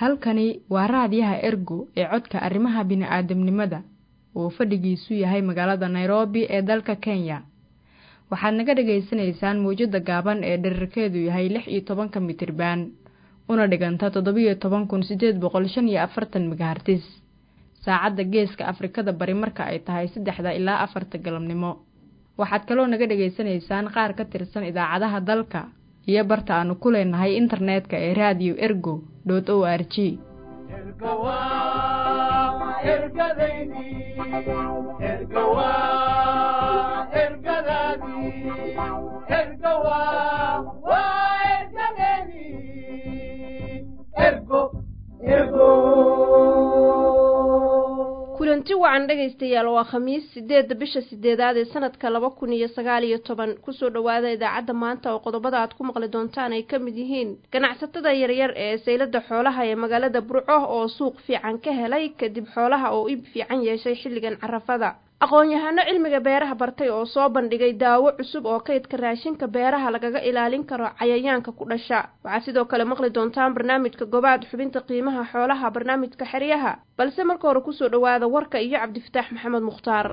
halkani waa raadiyaha ergo ee codka arrimaha bini'aadamnimada oo fadhigiisu yahay magaalada nairobi ee dalka kenya waxaad naga dhagaysanaysaan mawjadda gaaban ee dherarkeedu yahay lix iyo tobanka mitriban una dhiganta toddobiyo toban kun siddeed boqol shan iyo afartan megahartis saacadda geeska afrikada bari marka ay tahay saddexda ilaa afarta galabnimo waxaad kaloo naga dhagaysanaysaan qaar ka tirsan idaacadaha dalka iyo barta aanu ku leenahay internetka ee radio ergo dot o r g kulanti wacan dhegaystayaal waa khamiis sideedda bisha sideedaad ee sanadka laba kun iyo sagaal iyo toban kusoo dhowaada idaacadda maanta oo qodobada aad ku maqli doontaan ay ka mid yihiin ganacsatada yaryar ee saylada xoolaha ee magaalada burco oo suuq fiican ka helay kadib xoolaha oo ib fiican yeeshay xilligan carafada aqoon-yahano cilmiga beeraha bartay oo soo bandhigay daawo cusub oo kaydka raashinka beeraha lagaga ilaalin karo cayayaanka ku dhasha waxaad sidoo kale maqli doontaan barnaamijka gobaad xubinta qiimaha xoolaha barnaamijka xeryaha balse marka hore kusoo dhowaada warka iyo cabdifataax maxamed mukhtaar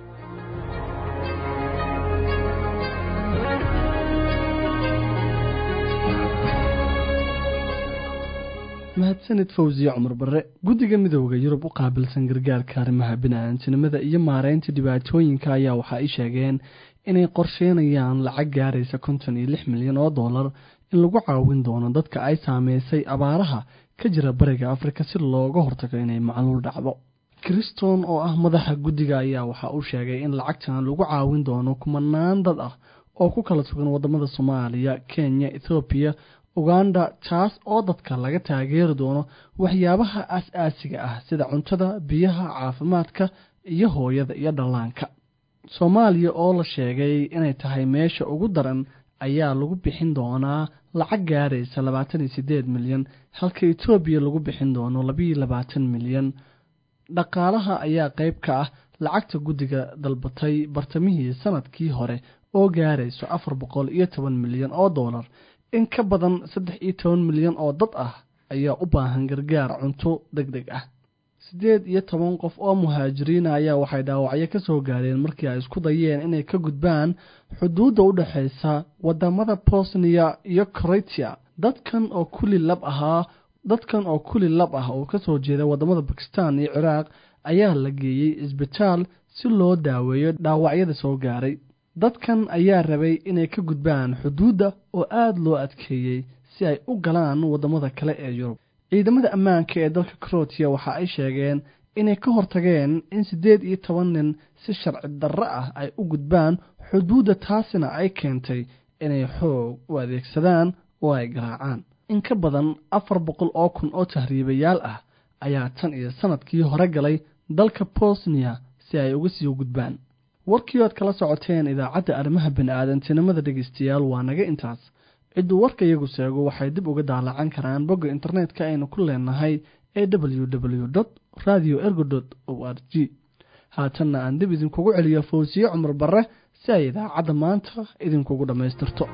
mahadsanid fawsiye cumar barre guddiga midooda yurub u qaabilsan gargaarka arrimaha bini-aantinimada iyo maareynta dhibaatooyinka ayaa waxa ay sheegeen inay qorsheynayaan lacag gaaraysa konton iyo lix milyan oo dollar in lagu caawin doono dadka ay saameysay abaaraha ka jira bariga afrika si looga hortago inay macluul dhacdo kriston oo ah madaxa guddiga ayaa waxa uu sheegay in lacagtan lagu caawin doono kumanaan dad ah oo ku kala sugan wadamada soomaaliya kenya ethoobiya uganda taas oo dadka laga taageeri doono waxyaabaha as-aasiga ah sida cuntada biyaha caafimaadka iyo hooyada iyo dhallaanka soomaaliya oo la sheegay inay tahay meesha ugu daran ayaa lagu bixin doonaa lacag gaaraysa labaatan iyo siddeed milyan halka etoobiya lagu bixin doono labiiyo labaatan milyan dhaqaalaha ayaa qayb ka ah lacagta guddiga dalbatay bartamihii sanadkii hore oo gaarayso afar boqol iyo toban milyan oo dollar in ka badan saddex iyo toban milyan oo dad ah ayaa u baahan gargaar cunto deg deg ah siddeed iyo toban qof oo muhaajiriina ayaa waxay dhaawacyo ka soo gaareen markii ay isku dayeen inay ka gudbaan xuduudda u dhexaysa wadamada bosniya iyo kroatia dadkan oo kuli lab ahaa dadkan oo kuli lab ah oo kasoo jeeda wadamada bakistan iyo ciraaq ayaa la geeyey isbitaal si loo daaweeyo dhaawacyada soo gaaray dadkan ayaa rabay inay ka gudbaan xuduudda oo aada loo adkeeyey si ay u galaan waddamada kale ee yurub ciidamada ammaanka ee dalka kroatiya waxa ay sheegeen inay ka hortageen in siddeed iyo toban nin si sharci darro ah ay u gudbaan xuduudda taasina ay keentay inay xoog u adeegsadaan oo ay garaacaan in ka badan afar boqol oo kun oo tahriibayaal ah ayaa tan iyo sanadkii hore galay dalka bosniya si ay uga sii gudbaan warkii oad kala socoteen idaacadda arrimaha bini-aadantinimada dhegeystayaal waa naga intaas cidduu warka iyagu seego waxay dib uga daalacan karaan bogga internetka aynu ku leenahay ee w w dot radio ergo dot o r g haatanna aan dib idinkugu celiyo fawsiye cumar barre si ay idaacadda maanta idinkugu dhammaystirto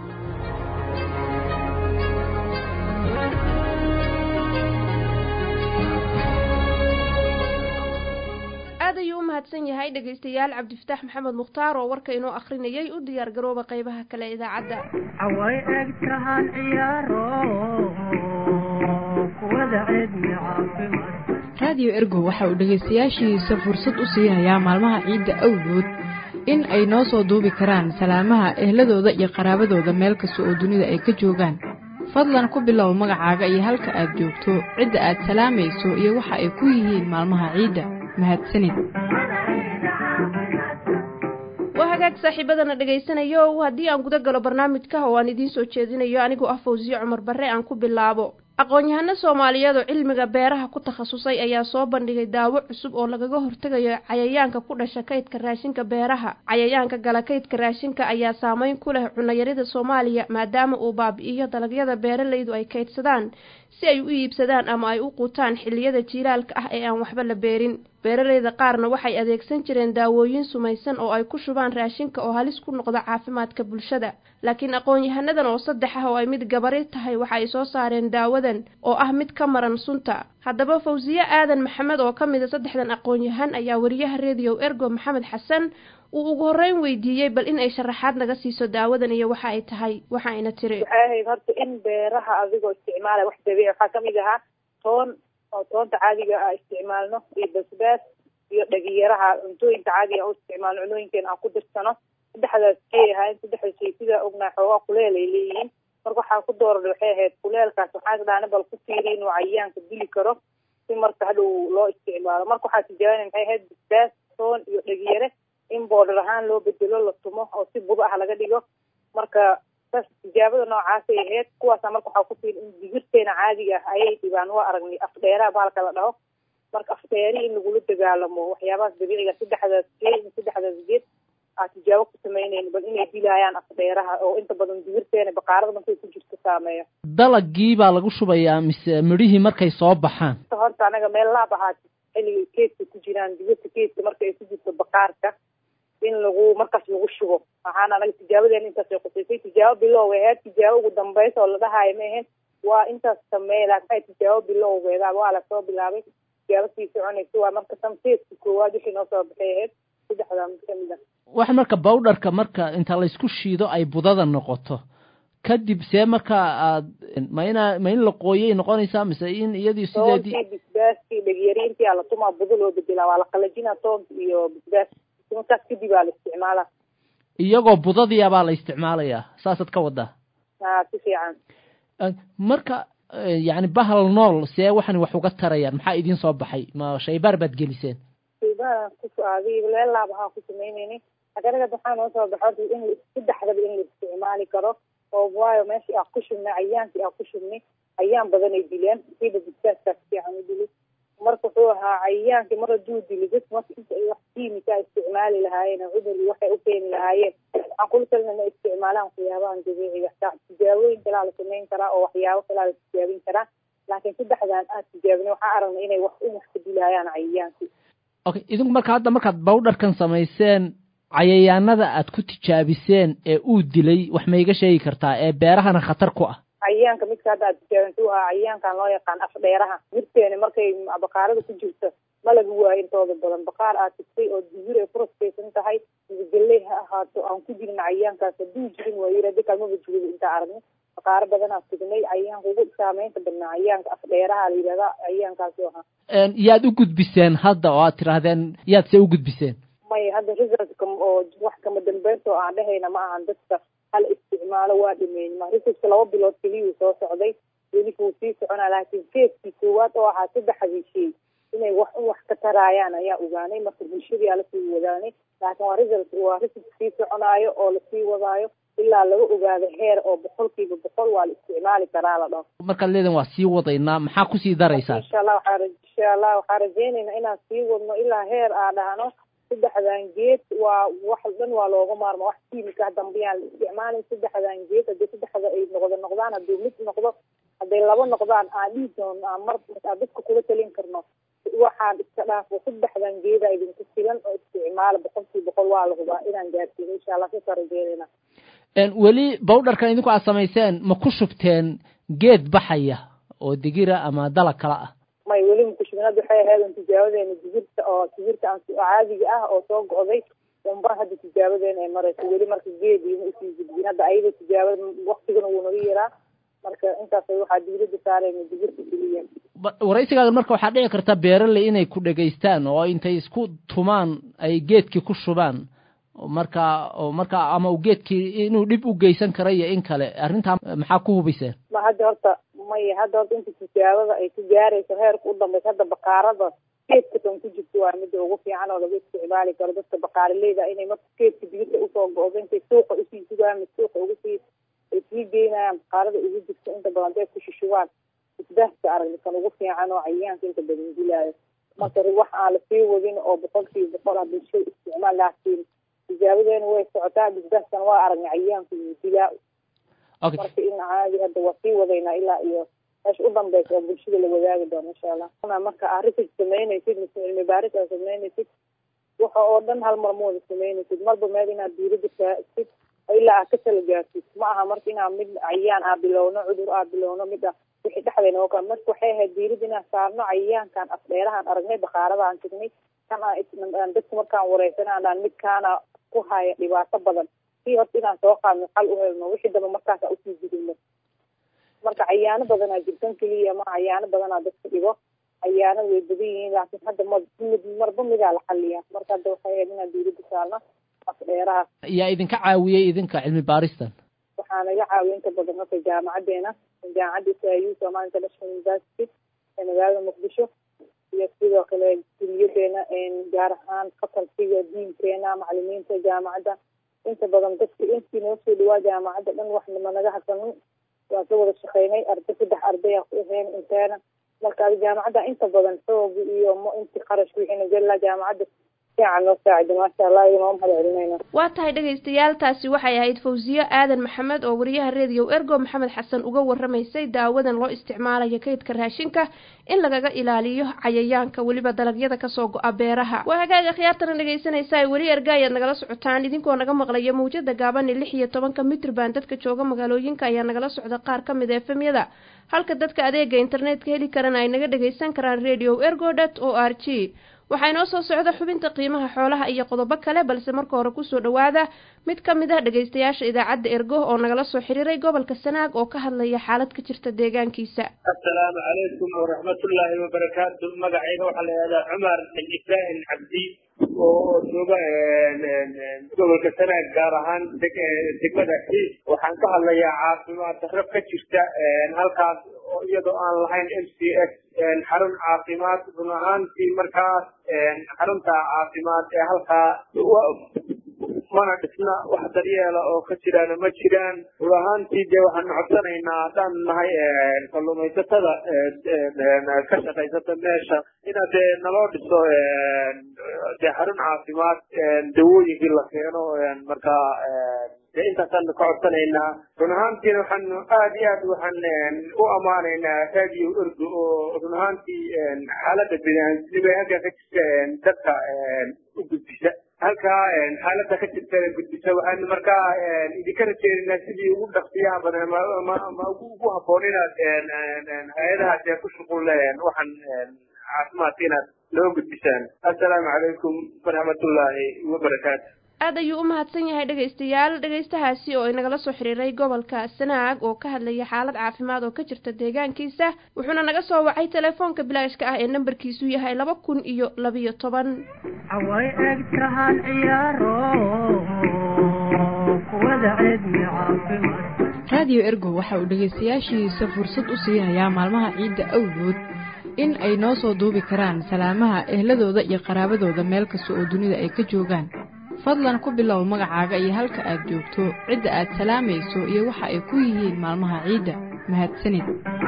yahay dhegaystayaal cabdifataax maxamed mukhtaar oo warka inoo akhrinayay u diyaar garooba qaybaha kale idaacadda away egtahan ciyaaro kuwada ceedmi caafimaad radio ergo waxa uu dhegaystayaashiisa fursad u siinayaa maalmaha ciidda awgood in ay noo soo duubi karaan salaamaha ehladooda iyo qaraabadooda meel kasta oo dunida ay ka joogaan fadlan ku bilow magacaaga iyo halka aad joogto cidda aad salaamayso iyo waxa ay ku yihiin maalmaha ciidda mahadsanid waa hagaag saaxiibadana dhegaysanayo haddii aan guda galo barnaamijka oo aan idiin soo jeedinayo anigoo ah fawsiye cumar barre aan ku bilaabo aqoon-yahano soomaaliyeed oo cilmiga beeraha ku takhasusay ayaa soo bandhigay daawo cusub oo lagaga hortegayo cayayaanka ku dhasha kaydka raashinka beeraha cayayaanka gala kaydka raashinka ayaa saameyn ku leh cunayarida soomaaliya maadaama uu baabi'iyo dalagyada beeralaydu ay kaydsadaan si ay u iibsadaan ama ay u quutaan xilliyada jiilaalka ah ee aan waxba la beerin beeraleyda qaarna waxay adeegsan jireen daawooyin sumaysan oo ay ku shubaan raashinka oo halis ku noqda caafimaadka bulshada laakiin aqoon-yahanadan oo saddex ah oo ay mid gabari tahay waxa ay soo saareen daawadan oo ah mid ka maran sunta haddaba fawsiye aadan maxamed oo ka mid a saddexdan aqoon-yahan ayaa wariyaha rediyo ergo maxamed xasan uu ugu horreyn weydiiyey bal in ay sharaxaad naga siiso daawadan iyo waxa ay tahay waxa ayna tiri waxay ahayd horta in beeraha adigoo isticmaalaya wax dabiici waxaa kamid ahaa toon oo toonta caadiga ah isticmaalno iyo basbaas iyo dhagiyaraha cuntooyinka caadiga u isticmaalno cunooyinkeena aan ku dirsano saddexdaas kay ahaayeen saddexda shay sidaa ognaa xoogaa kuleel ay leeyihiin marka waxaa ku dooran waxay ahayd kuleelkaas waxaa dhaana bal ku fiiri inuu cayayaanka dili karo si marka hadhow loo isticmaalo marka waxaa tijaabina maxay ahayd basbaas toon iyo dhagiyare in boodhar ahaan loo bedelo la tumo oo si budo ah laga dhigo marka saas tijaabada noocaasay ahayd kuwaasa marka waxaa ku fiiri in digirteena caadiga ah ayay dhibaan waa aragnay afdheeraha bahalka la dhaho marka afdheeri in lagula dagaalamo waxyaabahaas dabiiciga saddexdaas geed saddexdaas geed aa tijaabo ku sameynayna bal inay dilaayaan afdheeraha oo inta badan digirteena baqaarada markay ku jirto saameeyo dalagii baa lagu shubayaa mise midhihii markay soo baxaan horta anaga meel laab ahaa xilliga keedka ku jiraan digirta keedka marka ay ku jirto baqaarka in lagu markaas lagu shubo waxaana anaga tijaabadeena intaasay qusaysay tijaabo bilow aheyd tijaabo ugu dambeysa oo la dhahaayo ma ahayn waa intaas sameey laakiin tijaabo bilowgeeda waa lasoo bilaabay tijaabo sii soconaysa waa marka samteedka koowaad wixii noo soo baxay ahayd saddexdaa mid kamid ah wax marka bawdharka marka inta laysku shiido ay budada noqoto kadib see marka aad ma inaa ma in la qooyay noqonaysaa mise in iyadii sideedii toontii bisbaaskii dhegyariintii aa la tumaa budo loo bedelaa waa la qalajinaa toonka iyo bisbaas markaas kadib aa la isticmaalaa iyagoo budadiia baa la isticmaalayaa saasaad ka wadaa ha si fiican marka yacni bahal nool see waxan wax uga tarayaan maxaa idiin soo baxay ma shaybaar baad geliseen shaybaar ku adiga leelaab ahaa ku sameyneynay aganaga waxaa noo soo baxo in saddexdaba in la isticmaali karo oo waayo meeshii aa ku shubnay cayaankii aa ku shubnay cayaan badan ay dileen siiba bisbaaskaas fiican u dili marka wuxuu ahaa cayayaankii mar hadduu dili dad marka inta ay wax kiimika isticmaali lahaayeen cudur iyo waxay u keeni lahaayeen waxaan kula talina inay isticmaalaan waxyaabahan dabiiciga taa tijaabooyin kalaa la samayn karaa oo waxyaabo kalaa la tijaabin karaa laakiin saddexdan aad tijaabinay waxaa aragnay inay wax in wax ka dilaayaan cayayaankii okay idinku marka hadda markaad bawdharkan samayseen cayayaanada aad ku tijaabiseen ee uu dilay wax ma iga sheegi kartaa ee beerahana khatar ku ah cayayaanka midka hadda aad tijaabintuu ahaa cayayaankan loo yaqaan afdheeraha jirteena markay baqaarada ku jirto ma laga waayo intooda badan baqaar aad tigtay oo digir ay ku raskaysan tahay galley ha ahaato aan ku jirin cayayaankaas hadduu jirin waa yiri haddi kalmaba jiriba intaa aragnay baqaaro badan aa tignay cayayaanka ugu saameynta badnaa cayayaanka afdheeraha la yidhahdaa cayayaankaasi ahaa yaad u gudbiseen hadda oo aad tirahdeen yaad see u gudbiseen maya hadda resultka oo wax kama dambeynta oo aan dhehayna ma ahan dadka hala isticmaalo waa dhameyn ma resultka laba bilood keliyuu soo socday weli wuu sii soconaa laakiin feeskii koowaad oo ahaa saddexdii shay inay wax un wax ka taraayaan ayaa ogaanay marka bulshadii aa lasii wadaanay laakiin waa result waa result sii soconaayo oo lasii wadaayo ilaa laga ogaado heer oo boqolkiiba boqol waa la isticmaali karaa la dhaho markaad leedan waa sii wadaynaa maxaa kusii daraysaan insha allah waxaa insha allah waxaa rajeynaynaa inaan sii wadno ilaa heer aa dhahno saddexdan geed waa wax dhan waa looga maarma wax kiimika dambiyaan la isticmaalin saddexdan geed haddii saddexda ay noqdo noqdaan hadduu mid noqdo hadday laba noqdaan aan dhihi doono aan mar aan dadka kula talin karno waxaan iska dhaafo saddexdan geeda idinku filan oo isticmaala boqolkii boqol waa la hubaa inaan gaarsiino insha allah sasa rajeynayna weli bawdharkan idinku aad samayseen ma ku shubteen geed baxaya oo digira ama dalag kale ah may weli makushubin hadda waxay ahayd un tijaabadeena digirta oo digirta aan caadiga ah oo soo go'day unba hadda tijaabadeena ay marayso weli marka geed ima usii gudbin hadda ayada tijaabada waktigana wuu naga yaraa marka intaas waxaa diirada saarayna digirta keliya waraysigaadan marka waxaa dhici karta beeraley inay ku dhegaystaan oo intay isku tumaan ay geedkii ku shubaan marka marka ama uu geedkii inuu dhib u geysan kara iyo in kale arrintaa maxaa ku hubiseen ma hadda horta maya hadda horta inta tijaabada ay ku gaarayso heerka u dambeysa hadda baqaarada geedka tan ku jirto waa midda ugu fiican oo laga isticmaali karo dadka baqaaraleyda inay marka geedka digirta usoo go-do intay suuqa usii sugaan mid suuqa ugu sii ay sii geynayaan baqaarada ugu jirto inta badan day ku shushubaan isbaaska aragni kan ugu fiican oo cayayaanka inta badan dilaayo marka wax aan lasii wadin oo boqolkiiba boqol ah bulshada isticmaal laakiin tijaabadeena way socotaa bisbaaskan waa aragnay cayayaanku yuu dilaa marka in caadi hadda waa sii wadaynaa ilaa iyo meesha u dambeysa oo bulshada la wadaagi doono insha allah marka aa research samaynaysid mise cilmi baaris aa samaynaysid waxa oo dhan hal mar mooda samaynaysid marba meel inaad diirada kaasid ilaa aad ka tala gaartid ma aha marka inaa mid cayaan aa bilowno cudur aa bilowno mid a wixii dhexdeena oo kale marka waxay ahayd diirada inaan saarno cayayaankan afdheerahaan aragnay bakaarada aan tegnay kan aan dadka markaan wareysana aan midkaana ku haya dhibaato badan si horta inaan soo qaadno xal u helno wixii damba markaasa usii gudubno marka cayaano badanaa jirtan keliya ma cayaano badanaa dadka dhibo cayaanada way badan yihiin laakiin hadda ma mid marba midaa la xaliyaa marka hadda waxay ahayd inaan diirada saarno afdheeraha yaa idinka caawiyey idinka cilmi baaristan waxaa naga caawiya inta badan marka jaamacadeena jaamacadda isau somal international university ee magaalada muqdisho iyo sidoo kale kuliyadeena gaar ahaan facultiga diinkeena macalimiinta jaamacadda inta badan dadka intii noo soo dhawaa jaamacadda dhan wax ma naga hasanin waan ka wada shaqeynay arday saddex arday aa ku ahayn inteena marka adi jaamacadda inta badan xoogi iyo m inti qarash wixii nagela jaamacadda fiican noo saacida maasha allah iyo noo mahad celinayna waa tahay dhegaystayaal taasi waxay ahayd fawsiye aadan maxamed oo wariyaha reediyo ergo maxamed xasan uga waramaysay daawadan loo isticmaalayo kaydka raashinka in lagaga ilaaliyo cayayaanka weliba dalagyada kasoo go-a beeraha waa hagaaga khiyaartana dhegaysanaysaa weli erga ayaad nagala socotaan idinkoo naga maqlaya mawjada gaaban ee lix iyo tobanka mitrban dadka jooga magaalooyinka ayaa nagala socda qaar ka mid a efemyada halka dadka adeega internetka heli karana ay naga dhagaysan karaan radio ergo dot o r g waxaa inoo soo socda xubinta qiimaha xoolaha iyo qodobo kale balse marka hore kusoo dhawaada mid ka mid ah dhegaystayaasha idaacadda ergo oo nagala soo xiriiray gobolka sanaag oo ka hadlaya xaalad ka jirta deegaankiisa assalaamu calaykum waraxmatullaahi wabarakaatu magacayga waxaa la yihahdaa cumar ibrahim cabdi oo jooga gobolka sanaag gaar ahaan degmada xiis waxaan ka hadlayaa caafimaad darro ka jirta halkaas oo iyadoo aan lahayn m c s xarun caafimaad run ahaantii markaas xarunta caafimaad ee halkaa mana dhisna wax daryeela oo ka jiraana ma jiraan run ahaantii dee waxaanu codsanaynaa haddaan nahay kalluumaysatada ka shaqaysata meesha ina dee naloo dhiso dee xarun caafimaad dawooyinkii la keeno markaa dee intaasaanu ka codsanaynaa run ahaantiina waxaanu aad iyo aad waxaan u ammaanaynaa radio ergo oo run ahaantii xaaladda biniaadamnimo ee halkaa ka jirta dadka u gudbisa halkaa xaaladda ka jirta gudbisa waxaanu markaa idinka rajeynaynaa sidii ugu dhaqsiyaha badan ma ugu habboon inaad hay-adahaas ee ku shuqul waxaan caafimaadka inaad loo gudbisaan assalaamu calaykum waraxmatullaahi wabarakaatu aad ayuu u mahadsan yahay dhegaystayaal dhegaystahaasi oo inagala soo xiriiray gobolka sanaag oo ka hadlaya xaalad caafimaad oo ka jirta deegaankiisa wuxuuna naga soo wacay telefoonka bilaashka ah ee nambarkiisu yahay laba kun iyo labiyo toban away eg tahan ciyaaro kuwada ceedmi caafimaad raadiyo ergo waxa uu dhegaystayaashiisa fursad u siinayaa maalmaha ciidda awgood in ay noo soo duubi karaan salaamaha ehladooda iyo qaraabadooda meel kasta oo dunida ay ka joogaan fadlan ku bilow magacaaga iyo halka aad joogto cidda aad salaamayso iyo waxa ay ku yihiin maalmaha ciidda mahadsanid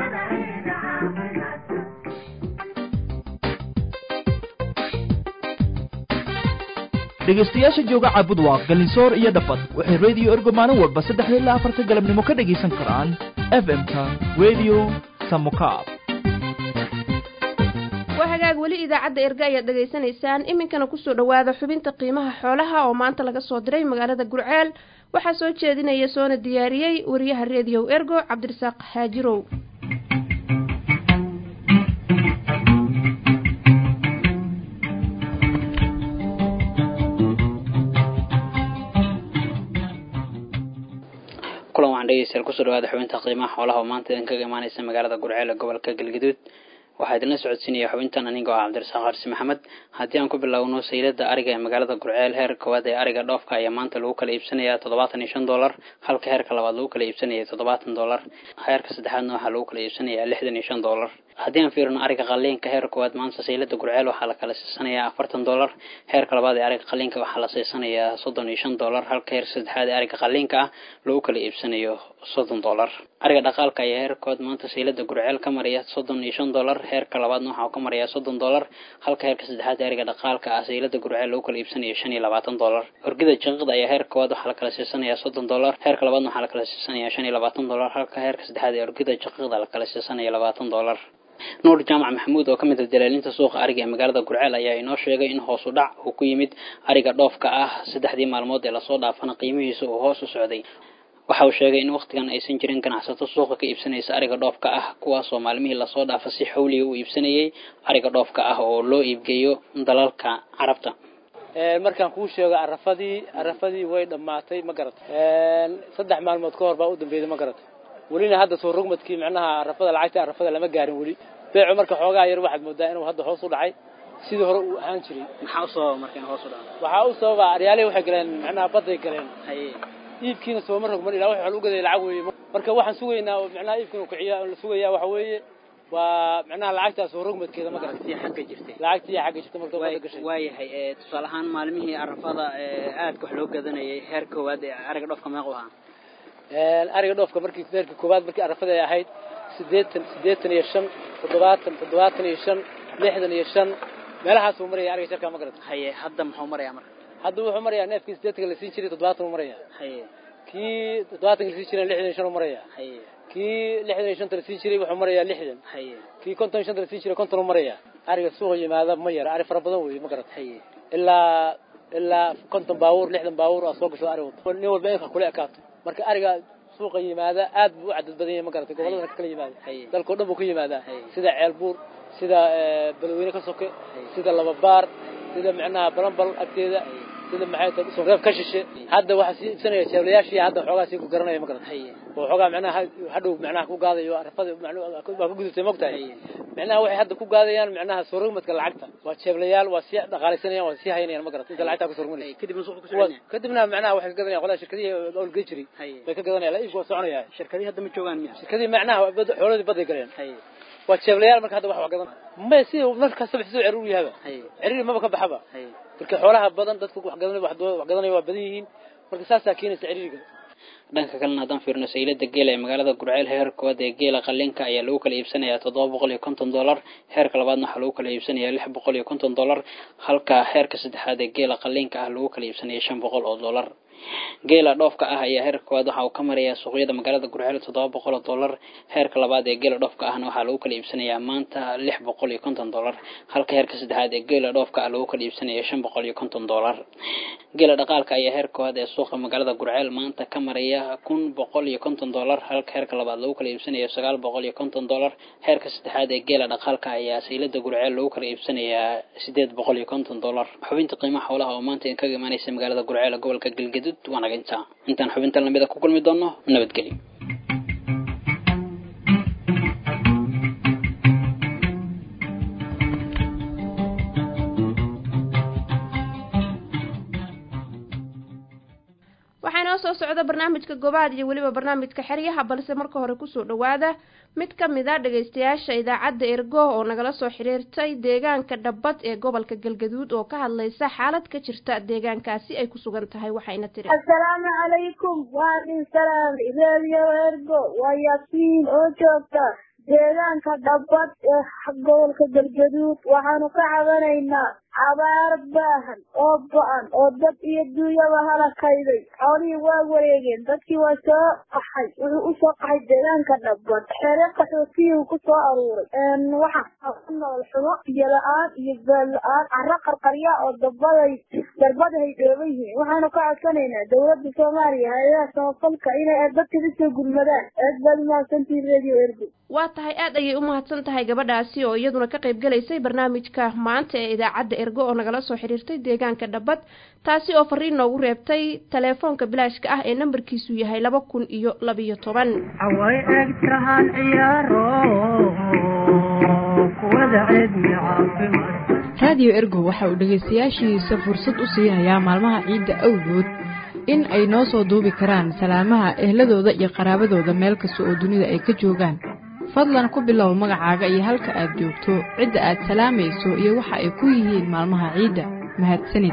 dhegaystayaasha jooga caabudwaaq galinsoor iyo dhafad waxay rediyo ergo maalin walba saddexda ilaa afarta galabnimo ka dhegaysan karaan f m-ka radio samukaab waa hagaag weli idaacadda erga ayaad dhegaysanaysaan iminkana kusoo dhawaada xubinta qiimaha xoolaha oo maanta laga soo diray magaalada gurceel waxaa soo jeedinaya soona diyaariyey wariyaha rediyo ergo cabdirasaaq haajirow kulan waxaan dhegeystayaal kusoo dhawaada xubinta qiimaha xoolaha oo maanta idin kaga imaaneysa magaalada gurceel ee gobolka galgaduud waxaa idinla socodsiinaya xubintan anigoo ah cabdirasaaq xarsi maxamed haddii aan ku bilowno saylada ariga ee magaalada gurceel heer koowaad ee ariga dhoofka ayaa maanta lagu kala iibsanayaa toddobaatan iyo shan dollar halka heerka labaad lagu kala iibsanaya toddobaatan dollar heerka saddexaadna waxaa lagu kala iibsanayaa lixdan iyo shan dollar haddii aan fiirino ariga qaliinka heer koowaad maanta saylada gurceel waxaa la kala siisanayaa afartan dollar heerka labaad ee ariga qaliinka waxaa la siisanayaa soddon iyo shan dollar halka heer saddexaad ee ariga qaliinka ah lagu kala iibsanayo soddon dollar ariga dhaqaalka ayaa heer koowaad maanta saylada gurceel ka maraya soddon iyo shan dollar heerka labaadna waxaa ka maraya soddon dollar halka heerka saddexaad ee ariga dhaqaalka ah saylada gurceel lagu kala iibsanayo shan iyo labaatan dollar orgida jaqiiqda ayaa heer koowaad waxaa la kala siisanayaa soddon dollar heerka labaadna waxaa la kala siisanayaa shan iyo labaatan dollar halka heerka saddexaad ee orgida jaqiiqda la kala siisanaya labaatan dollar nuur jaamac maxamuud oo ka mid ah dalaalinta suuqa ariga ee magaalada gurceel ayaa inoo sheegay in hoos u dhac uu ku yimid ariga dhoofka ah saddexdii maalmood ee lasoo dhaafana qiimihiisa uu hoos u socday waxa uu sheegay in wakhtigan aysan jirin ganacsato suuqa ka iibsanaysa ariga dhoofka ah kuwaasoo maalmihii lasoo dhaafa si xawliga u iibsanayay ariga dhoofka ah oo loo iibgeeyo dalalka carabta markaan kuu sheego arafadii arafadii way dhammaatay ma garat saddex maalmood ka hor baa u dambeeyday ma garat welina hadda soo rogmadkii micnaha arafada lacagta arafada lama gaarin weli beecu marka xoogaa yar waxaad moodaa inuu hadda hoos u dhacay sidii hore uu ahaan jiray maxaa u sababa marka in hoos u dhaco waxaa u sababa aryaalihii waxay galeen micnaha badday galeen haye iibkiina sooma rogman ilaa waxa u gaday lacag weeye marka waxaan sugaynaa oo micnaha iibkiina kiciya la sugayaa waxa weeye waa micnaha lacagtaas oo rogmadkeeda ma garatay xagga jirtay lacagtii xagga jirtay marka badda gashay waayahay tusaale ahaan maalmihii arafada aadka wax loo gadanayay heer koowaad ee ariga dhoofka meequ ahaa ariga dhoofka markii heerkii koowaad markii arafada ay ahayd siddeetan siddeetan iyo shan toddobaatan toddobaatan iyo shan lixdan iyo shan meelahaasuu maraya ariga jarkaa ma garata haye hadda muxuu marayaa marka hadda wuxuu marayaa neefkii siddeetanka la siin jiray toddobaatan uu maraya haye kii toddobaatanka la siin jiray lixdan iyo shan uu maraya haye kii lixdan iyo shanta la siin jiray wuxuu marayaa lixdan haye kii konton iyo shanta la siin jiray konton uu maraya ariga suuqa yimaada ma yara ari fara badan weeye ma garata haye ilaa ilaa konton baabuur lixdan baabuur aa soo gasho ari nin walba inka kula ekaato marka ariga suuqa yimaada aad buu u cadad badan yahay ma garatay gobolladana ka kala yimaada dalkao dhan buu ka yimaadaa sida ceelbuur sida balweyne ka soke sida lababaar sida micnaha balanbal agteeda sida maxay tahay sonreeb ka shishe hadda waxaa sii iibsanaya jeeblayaashii hadda xoogaa sii ku garanaya ma garatay oo xoogaa micnaha hadhow micnaha ku gaadayo arafada waa ku gudubtay mogtahay micnaha waxay hadda ku gaadayaan micnaha soo rogmadka lacagta waa jeeblayaal waa sii dhaqaalaysanayaan waa sii haynayaan ma garatay inta lacagtaa ku soo rogmanaya kadibna suuqa kusoo kadibna micnaha waxay ka gadanayaan qolada shirkadihii olgey jiray bay ka gadanayaan la iibka waa soconaya shirkadihii hadda ma joogaan miya shirkadihii macnaha xoolodii baday galeen waa jeeblayaal marka hadda wax wax gadan may si mar kastaba siduu ciriir u yahaba ciriir maba ka baxaba marka xoolaha badan dadku wax gadanay wax gadanaya waa badan yihiin marka saasaa keenaysa ciriiriga dhanka kalena haddaan fiirino saylada geela ee magaalada gurceel heer koowaad ee geela qalinka ayaa lagu kala iibsanayaa toddoba boqol iyo konton dollar heerka labaadna waxaa lagu kala iibsanayaa lix boqol iyo konton dollar halka heerka saddexaad ee geela qalinka ah lagu kala iibsanaya shan boqol oo dollar geela dhoofka ah ayaa heerka koowaad waxa uu ka marayaa suuqyada magaalada gurceel toddoba boqol oo dollar heerka labaad ee geela dhoofka ahna waxaa lagu kala iibsanayaa maanta lix boqol iyo konton dollar halka heerka saddexaad ee geela dhoofka ah lagu kala iibsanaya shan boqol iyo konton dollar geela dhaqaalka ayaa heer koowaad ee suuqa magaalada gurceel maanta ka maraya kun boqol iyo konton dollar halka heerka labaad lagu kala iibsanayo sagaal boqol iyo konton dollar heerka saddexaad ee geela dhaqaalka ayaa saylada gurceel lagu kala iibsanayaa sideed boqol iyo konton dollar xubinta qiimaha xoolaha oo maanta kaga imaanaysa magaalada gurceel gobolka galgaduud waa naga intaa intaan xubintan lamida ku kulmi doono nabadgelyo waxaa inoo soo socda barnaamijka gobaad iyo weliba barnaamijka xeryaha balse marka hore kusoo dhawaada mid ka mid a dhagaystayaasha idaacadda ergo oo nagala soo xiriirtay deegaanka dhabbad ee gobolka galgaduud oo ka hadlaysa xaalad ka jirta deegaankaasi ay ku sugan tahay waxayna tiri assalaamu calaykum waa idin salaam reediyo ergo waa yaasiin oo joogta deegaanka dhabbad ee gobolka galgaduud waxaanu ka cabanaynaa abaar baahan oo go-an oo dad iyo duunyaba halakayday xoolihii waa wareegeen dadkii waa soo qaxay wuxuu u soo qaxay deegaanka dhabbad xere qaxootiyuu ku soo aruuray waxaa ku nool xumo biyo la-aan iyo baal la-aan carro qarqarya oo dabaday darbadahay dhooban yihiin waxaanu ka codsanaynaa dowladda soomaaliya hay-adaha samafalka inay dadka kasoo gurmadaan aad baad umahadsantihin radio ergo waa tahay aad ayay u mahadsan tahay gabadhaasi oo iyaduna ka qayb galaysay barnaamijka maanta ee idaacadda ergo oo nagala soo xiriirtay deegaanka dhabbad taasi oo fariin noogu reebtay teleefoonka bilaashka ah ee nambarkiisu yahay laba kun iyo labiyo toban away egtahan ciyaaro kuwada ceedmi caafimaad raadiyo ergo waxa uu dhegaystayaashiisa fursad u siinayaa maalmaha ciidda awgood in ay noo soo duubi karaan salaamaha ehladooda iyo qaraabadooda meel kasta oo dunida ay ka joogaan fadlan ku bilow magacaaga iyo halka aad joogto cidda aad salaamayso iyo waxa ay ku yihiin maalmaha ciidda mahadsanid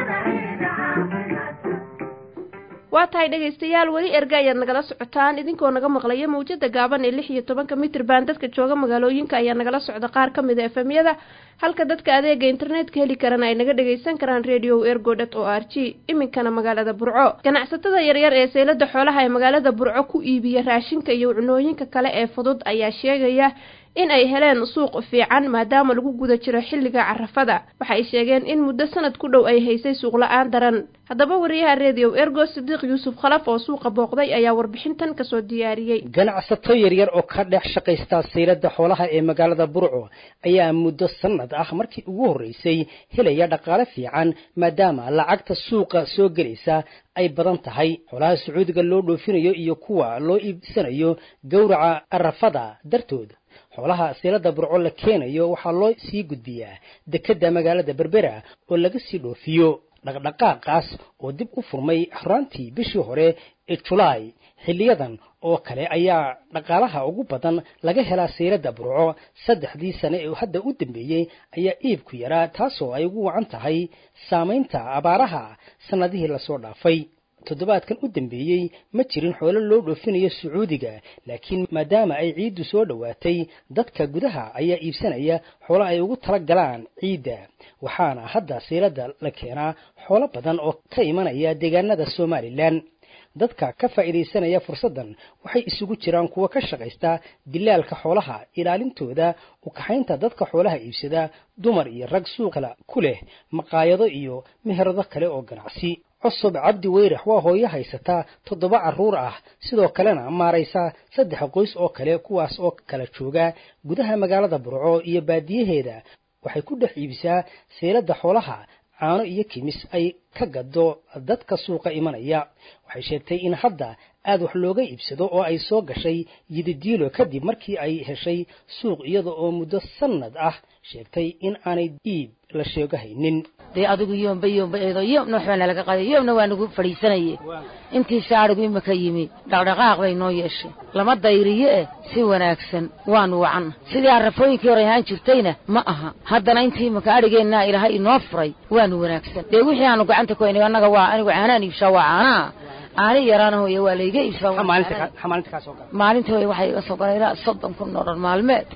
waa tahay dhegaystayaal weli erga ayaad nagala socotaan idinkoo naga maqlaya mawjada gaaban ee lix iyo tobanka mitrban dadka jooga magaalooyinka ayaa nagala socda qaar ka mid a efemyada halka dadka adeega internetka heli karana ay naga dhagaysan karaan radio ergo dot o r g iminkana magaalada burco ganacsatada yaryar ee seylada xoolaha ee magaalada burco ku iibiya raashinka iyo cunooyinka kale ee fudud ayaa sheegaya in ay heleen suuq fiican maadaama lagu guda jiro xilliga carafada waxay sheegeen in muddo sanad ku dhow ay haysay suuq la-aan daran haddaba wariyaha redio ergo sidiiq yuusuf khalaf oo suuqa booqday ayaa warbixintan kasoo diyaariyey ganacsato yaryar oo ka dhex shaqaysta saylada xoolaha ee magaalada burco ayaa muddo sanad ah markii ugu horreysay helaya dhaqaale fiican maadaama lacagta suuqa soo gelaysa ay badan tahay xoolaha sacuudiga loo dhoofinayo iyo kuwa loo iibsanayo gowraca arafada dartood xoolaha seelada burco la keenayo waxaa loo sii gudbiyaa dekedda magaalada berbera oo laga sii dhoofiyo dhaqdhaqaaqaas oo dib u furmay horaantii bishii hore ee julaay xilliyadan oo kale ayaa dhaqaalaha ugu badan laga helaa seylada burco saddexdii sane ee hadda u dambeeyey ayaa iibku yaraa taasoo ay ugu wacan tahay saamaynta abaaraha sannadihii lasoo dhaafay toddobaadkan u dambeeyey ma jirin xoolo loo dhoofinayo sacuudiga laakiin maadaama ay ciiddu soo dhowaatay dadka gudaha ayaa iibsanaya xoolo ay ugu tala galaan ciidda waxaana hadda seylada la keenaa xoolo badan oo ka imanaya deegaanada somalilan dadka ka faa'iidaysanaya fursaddan waxay isugu jiraan kuwa ka shaqaysta dilaalka xoolaha ilaalintooda ukaxaynta dadka xoolaha iibsada dumar iyo rag suuq kale ku leh maqaayado iyo meherado kale oo ganacsi cusub cabdi weyrax waa hooyo haysata toddoba carruur ah sidoo kalena maaraysa saddex qoys oo kale kuwaas oo kala jooga gudaha magaalada burco iyo baadiyaheeda waxay ku dhex iibisaa seelada xoolaha caano iyo kimis ay ka gado dadka suuqa imanaya waxay sheegtay in hadda aad wax looga iibsado oo ay soo gashay yididiilo kadib markii ay heshay suuq iyada oo muddo sannad ah sheegtay in aanay iib la sheego haynin dee adigu yoomba yoomba eedo yoomna waxbaa nalaga qaday yoomna waa nagu fadhiisanaye intii saadhigu imaka yimi dhaqdhaqaaq bay noo yeeshay lama dayriye eh si wanaagsan waanu wacanna sidii arrafooyinkii hore ahaan jirtayna ma aha haddana intii imaka adhigeennaa ilaahay inoo furay waanu wanaagsan dee wixii aanu gacanta ku haynay annaga waa anigu caanaan iibshaa waa caanaha caani yaraana hooye waa layga iibsaamaalinta hooye waxaa iga soo galay ilaa soddon kun oo dhan maalmeed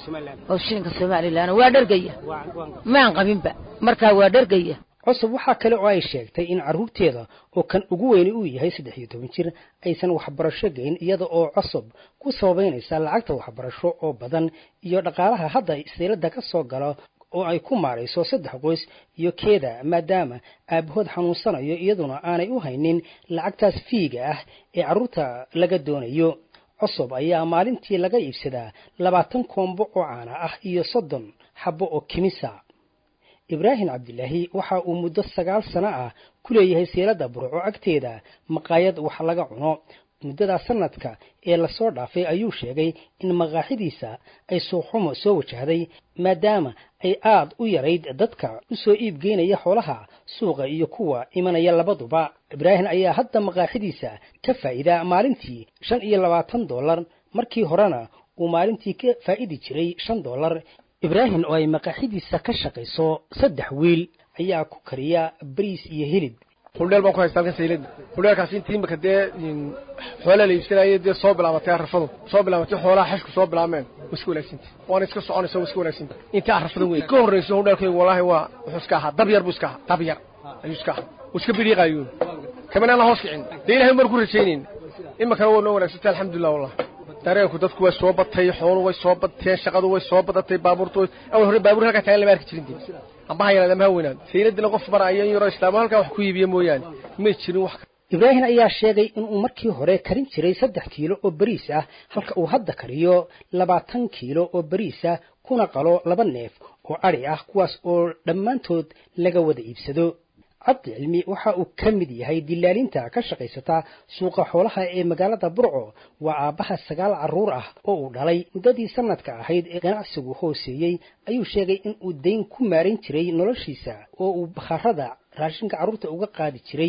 oo shilinka somalilan waa dhargaya maan qabinba markaa waa dhargaya cusub waxaa kale oo ay sheegtay in carruurteeda oo kan ugu weyni uu yahay saddex iyo toban jir aysan waxbarasho geyn iyada oo cusub ku sababaynaysa lacagta waxbarasho oo badan iyo dhaqaalaha hadda seylada ka soo galo oo ay ku maarayso saddex qoys iyo keeda maadaama aabahood xanuunsanayo iyaduna aanay u haynin lacagtaas fiiga ah ee carruurta laga doonayo cusub ayaa maalintii laga iibsadaa labaatan koombo oo caana ah iyo soddon xabbo oo kimisa ibraahim cabdilaahi waxa uu muddo sagaal sano ah ku leeyahay seelada burco agteeda maqaayad wax laga cuno muddadaa sanadka ee lasoo dhaafay ayuu sheegay in maqaaxidiisa ay suuxumo soo wajahday maadaama ay aad u yarayd dadka u soo iibgeynaya xoolaha suuqa iyo kuwa imanaya labaduba ibraahim ayaa hadda maqaaxidiisa ka faa'iidaa maalintii shan iyo labaatan dollar markii horena uu maalintii ka faa'idi jiray shan dollar ibraahim oo ay maqaaxidiisa ka shaqayso saddex wiil ayaa ku kariya bariis iyo hilib huldheel baan ku haysta halkan saylada huldheelkaas intii imika dee xoolaa la iibsanayay dee soo bilaabatay arrafadu soo bilaabatay xoolaha xashku soo bilaabmeen wa iska wanaagsanta waana iska soconaysa wa iska wanaagsanta intii arrafadan wey ka horrayso huldheelkaygu wallaahi waa wuxuu iska ahaa dab yar buu iska ahaa dab yar ayuu iska ahaa wuu iska biriiqaayuun kamana aan hoos kicin dee ilahay mar ku rajaynayna imikana waa noo wanaagsantay alxamdulilah wallah dareenku dadku way soo batay xoolu way soo bateen shaqadu way soo badatay baabuurtu awal hore baabuur halkaa taagan lama arki jirin dee ambaha yaraad ama ha weynaado sayladina qof maraya in yaroo islaamo halkaa wax ku iibiya mooyaane may jirin wax ibraahim ayaa sheegay inuu markii hore karin jiray saddex kiilo oo bariis ah halka uu hadda kariyo labaatan kiilo oo bariis ah kuna qalo laba neef oo adhi ah kuwaas oo dhammaantood laga wada iibsado cabdi cilmi waxa uu ka mid yahay dilaalinta ka shaqaysata suuqa xoolaha ee magaalada burco waa aabbaha sagaal carruur ah oo uu dhalay muddadii sanadka ahayd ee ganacsigu hooseeyey ayuu sheegay in uu dayn ku maaran jiray noloshiisa oo uu bakhaarada raashinka carruurta uga qaadi jiray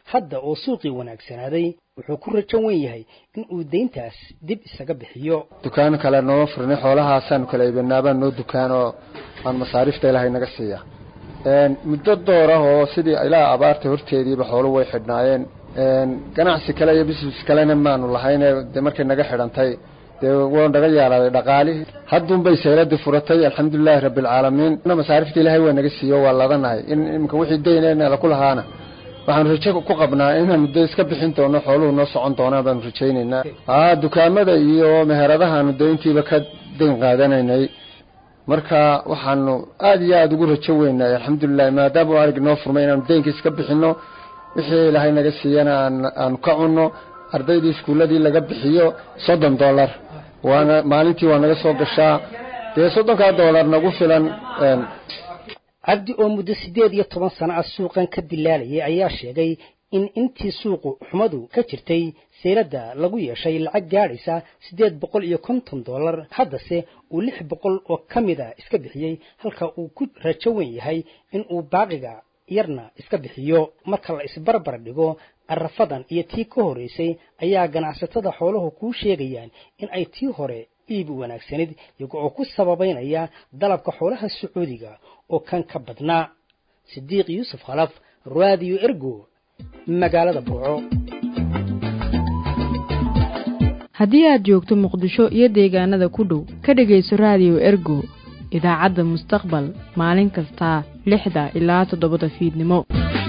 hadda oo suuqii wanaagsanaaday wuxuu ku rajan wen yahay in uu deyntaas dib isaga bixiyo dukaano kale nooma furnay xoolahaasaanu kala iibinaabaa noo dukaan oo aan masaariifta ilaahay naga siiya muddo door ah oo sidii ilaa abaarta horteediiba xooluhu way xidhnaayeen ganacsi kale iyo business kalena maanu lahayn dee markay naga xidhantay dee wuu naga yaalaaday dhaqaalihii haddunbay sayladii furatay alxamdulilaahi rabbilcaalamiin masaarifta ilaahay waa naga siiyo waa ladanahay in iminka wixii dayneenala ku lahaana waxaanu rajo ku qabnaa inaanu de iska bixin doono xooluhu noo socon doonaan baanu rajaynaynaa aa dukaamada iyo meheradahaanu deyntiiba ka dayn qaadanaynay marka waxaanu aada iyo aada ugu rajo weynay alxamdulilahi maadaama u arig noo furmay inaanu deynka iska bixino wixii ilaahay naga siiyana aanu ka cunno ardaydii iskuulladii laga bixiyo soddon dollar waana maalintii waa naga soo gashaa dee soddonkaa dollar nagu filan cabdi oo muddo siddeed iyo toban sano ah suuqan ka dilaalayay ayaa sheegay in intii suuqu xumadu ka jirtay sayladda lagu yeeshay lacag gaadhaysa siddeed boqol iyo konton dollar haddase uu lix boqol oo ka mid a iska bixiyey halka uu ku rajo wen yahay in uu baaqiga yarna iska bixiyo marka la isbarbar dhigo arafadan iyo tii ka horraysay ayaa ganacsatada xooluhu kuu sheegayaan in ay tii hore iib wanaagsanid iyaga oo ku sababaynaya dalabka xoolaha sacuudiga oo kan ka badnaa sidiiq yuusuf khalaf raadiyo ergo magaalada burco haddii aad joogto muqdisho iyo deegaanada ku dhow ka dhegayso raadiyo ergo idaacadda mustaqbal maalin kasta lixda ilaa toddobada fiidnimo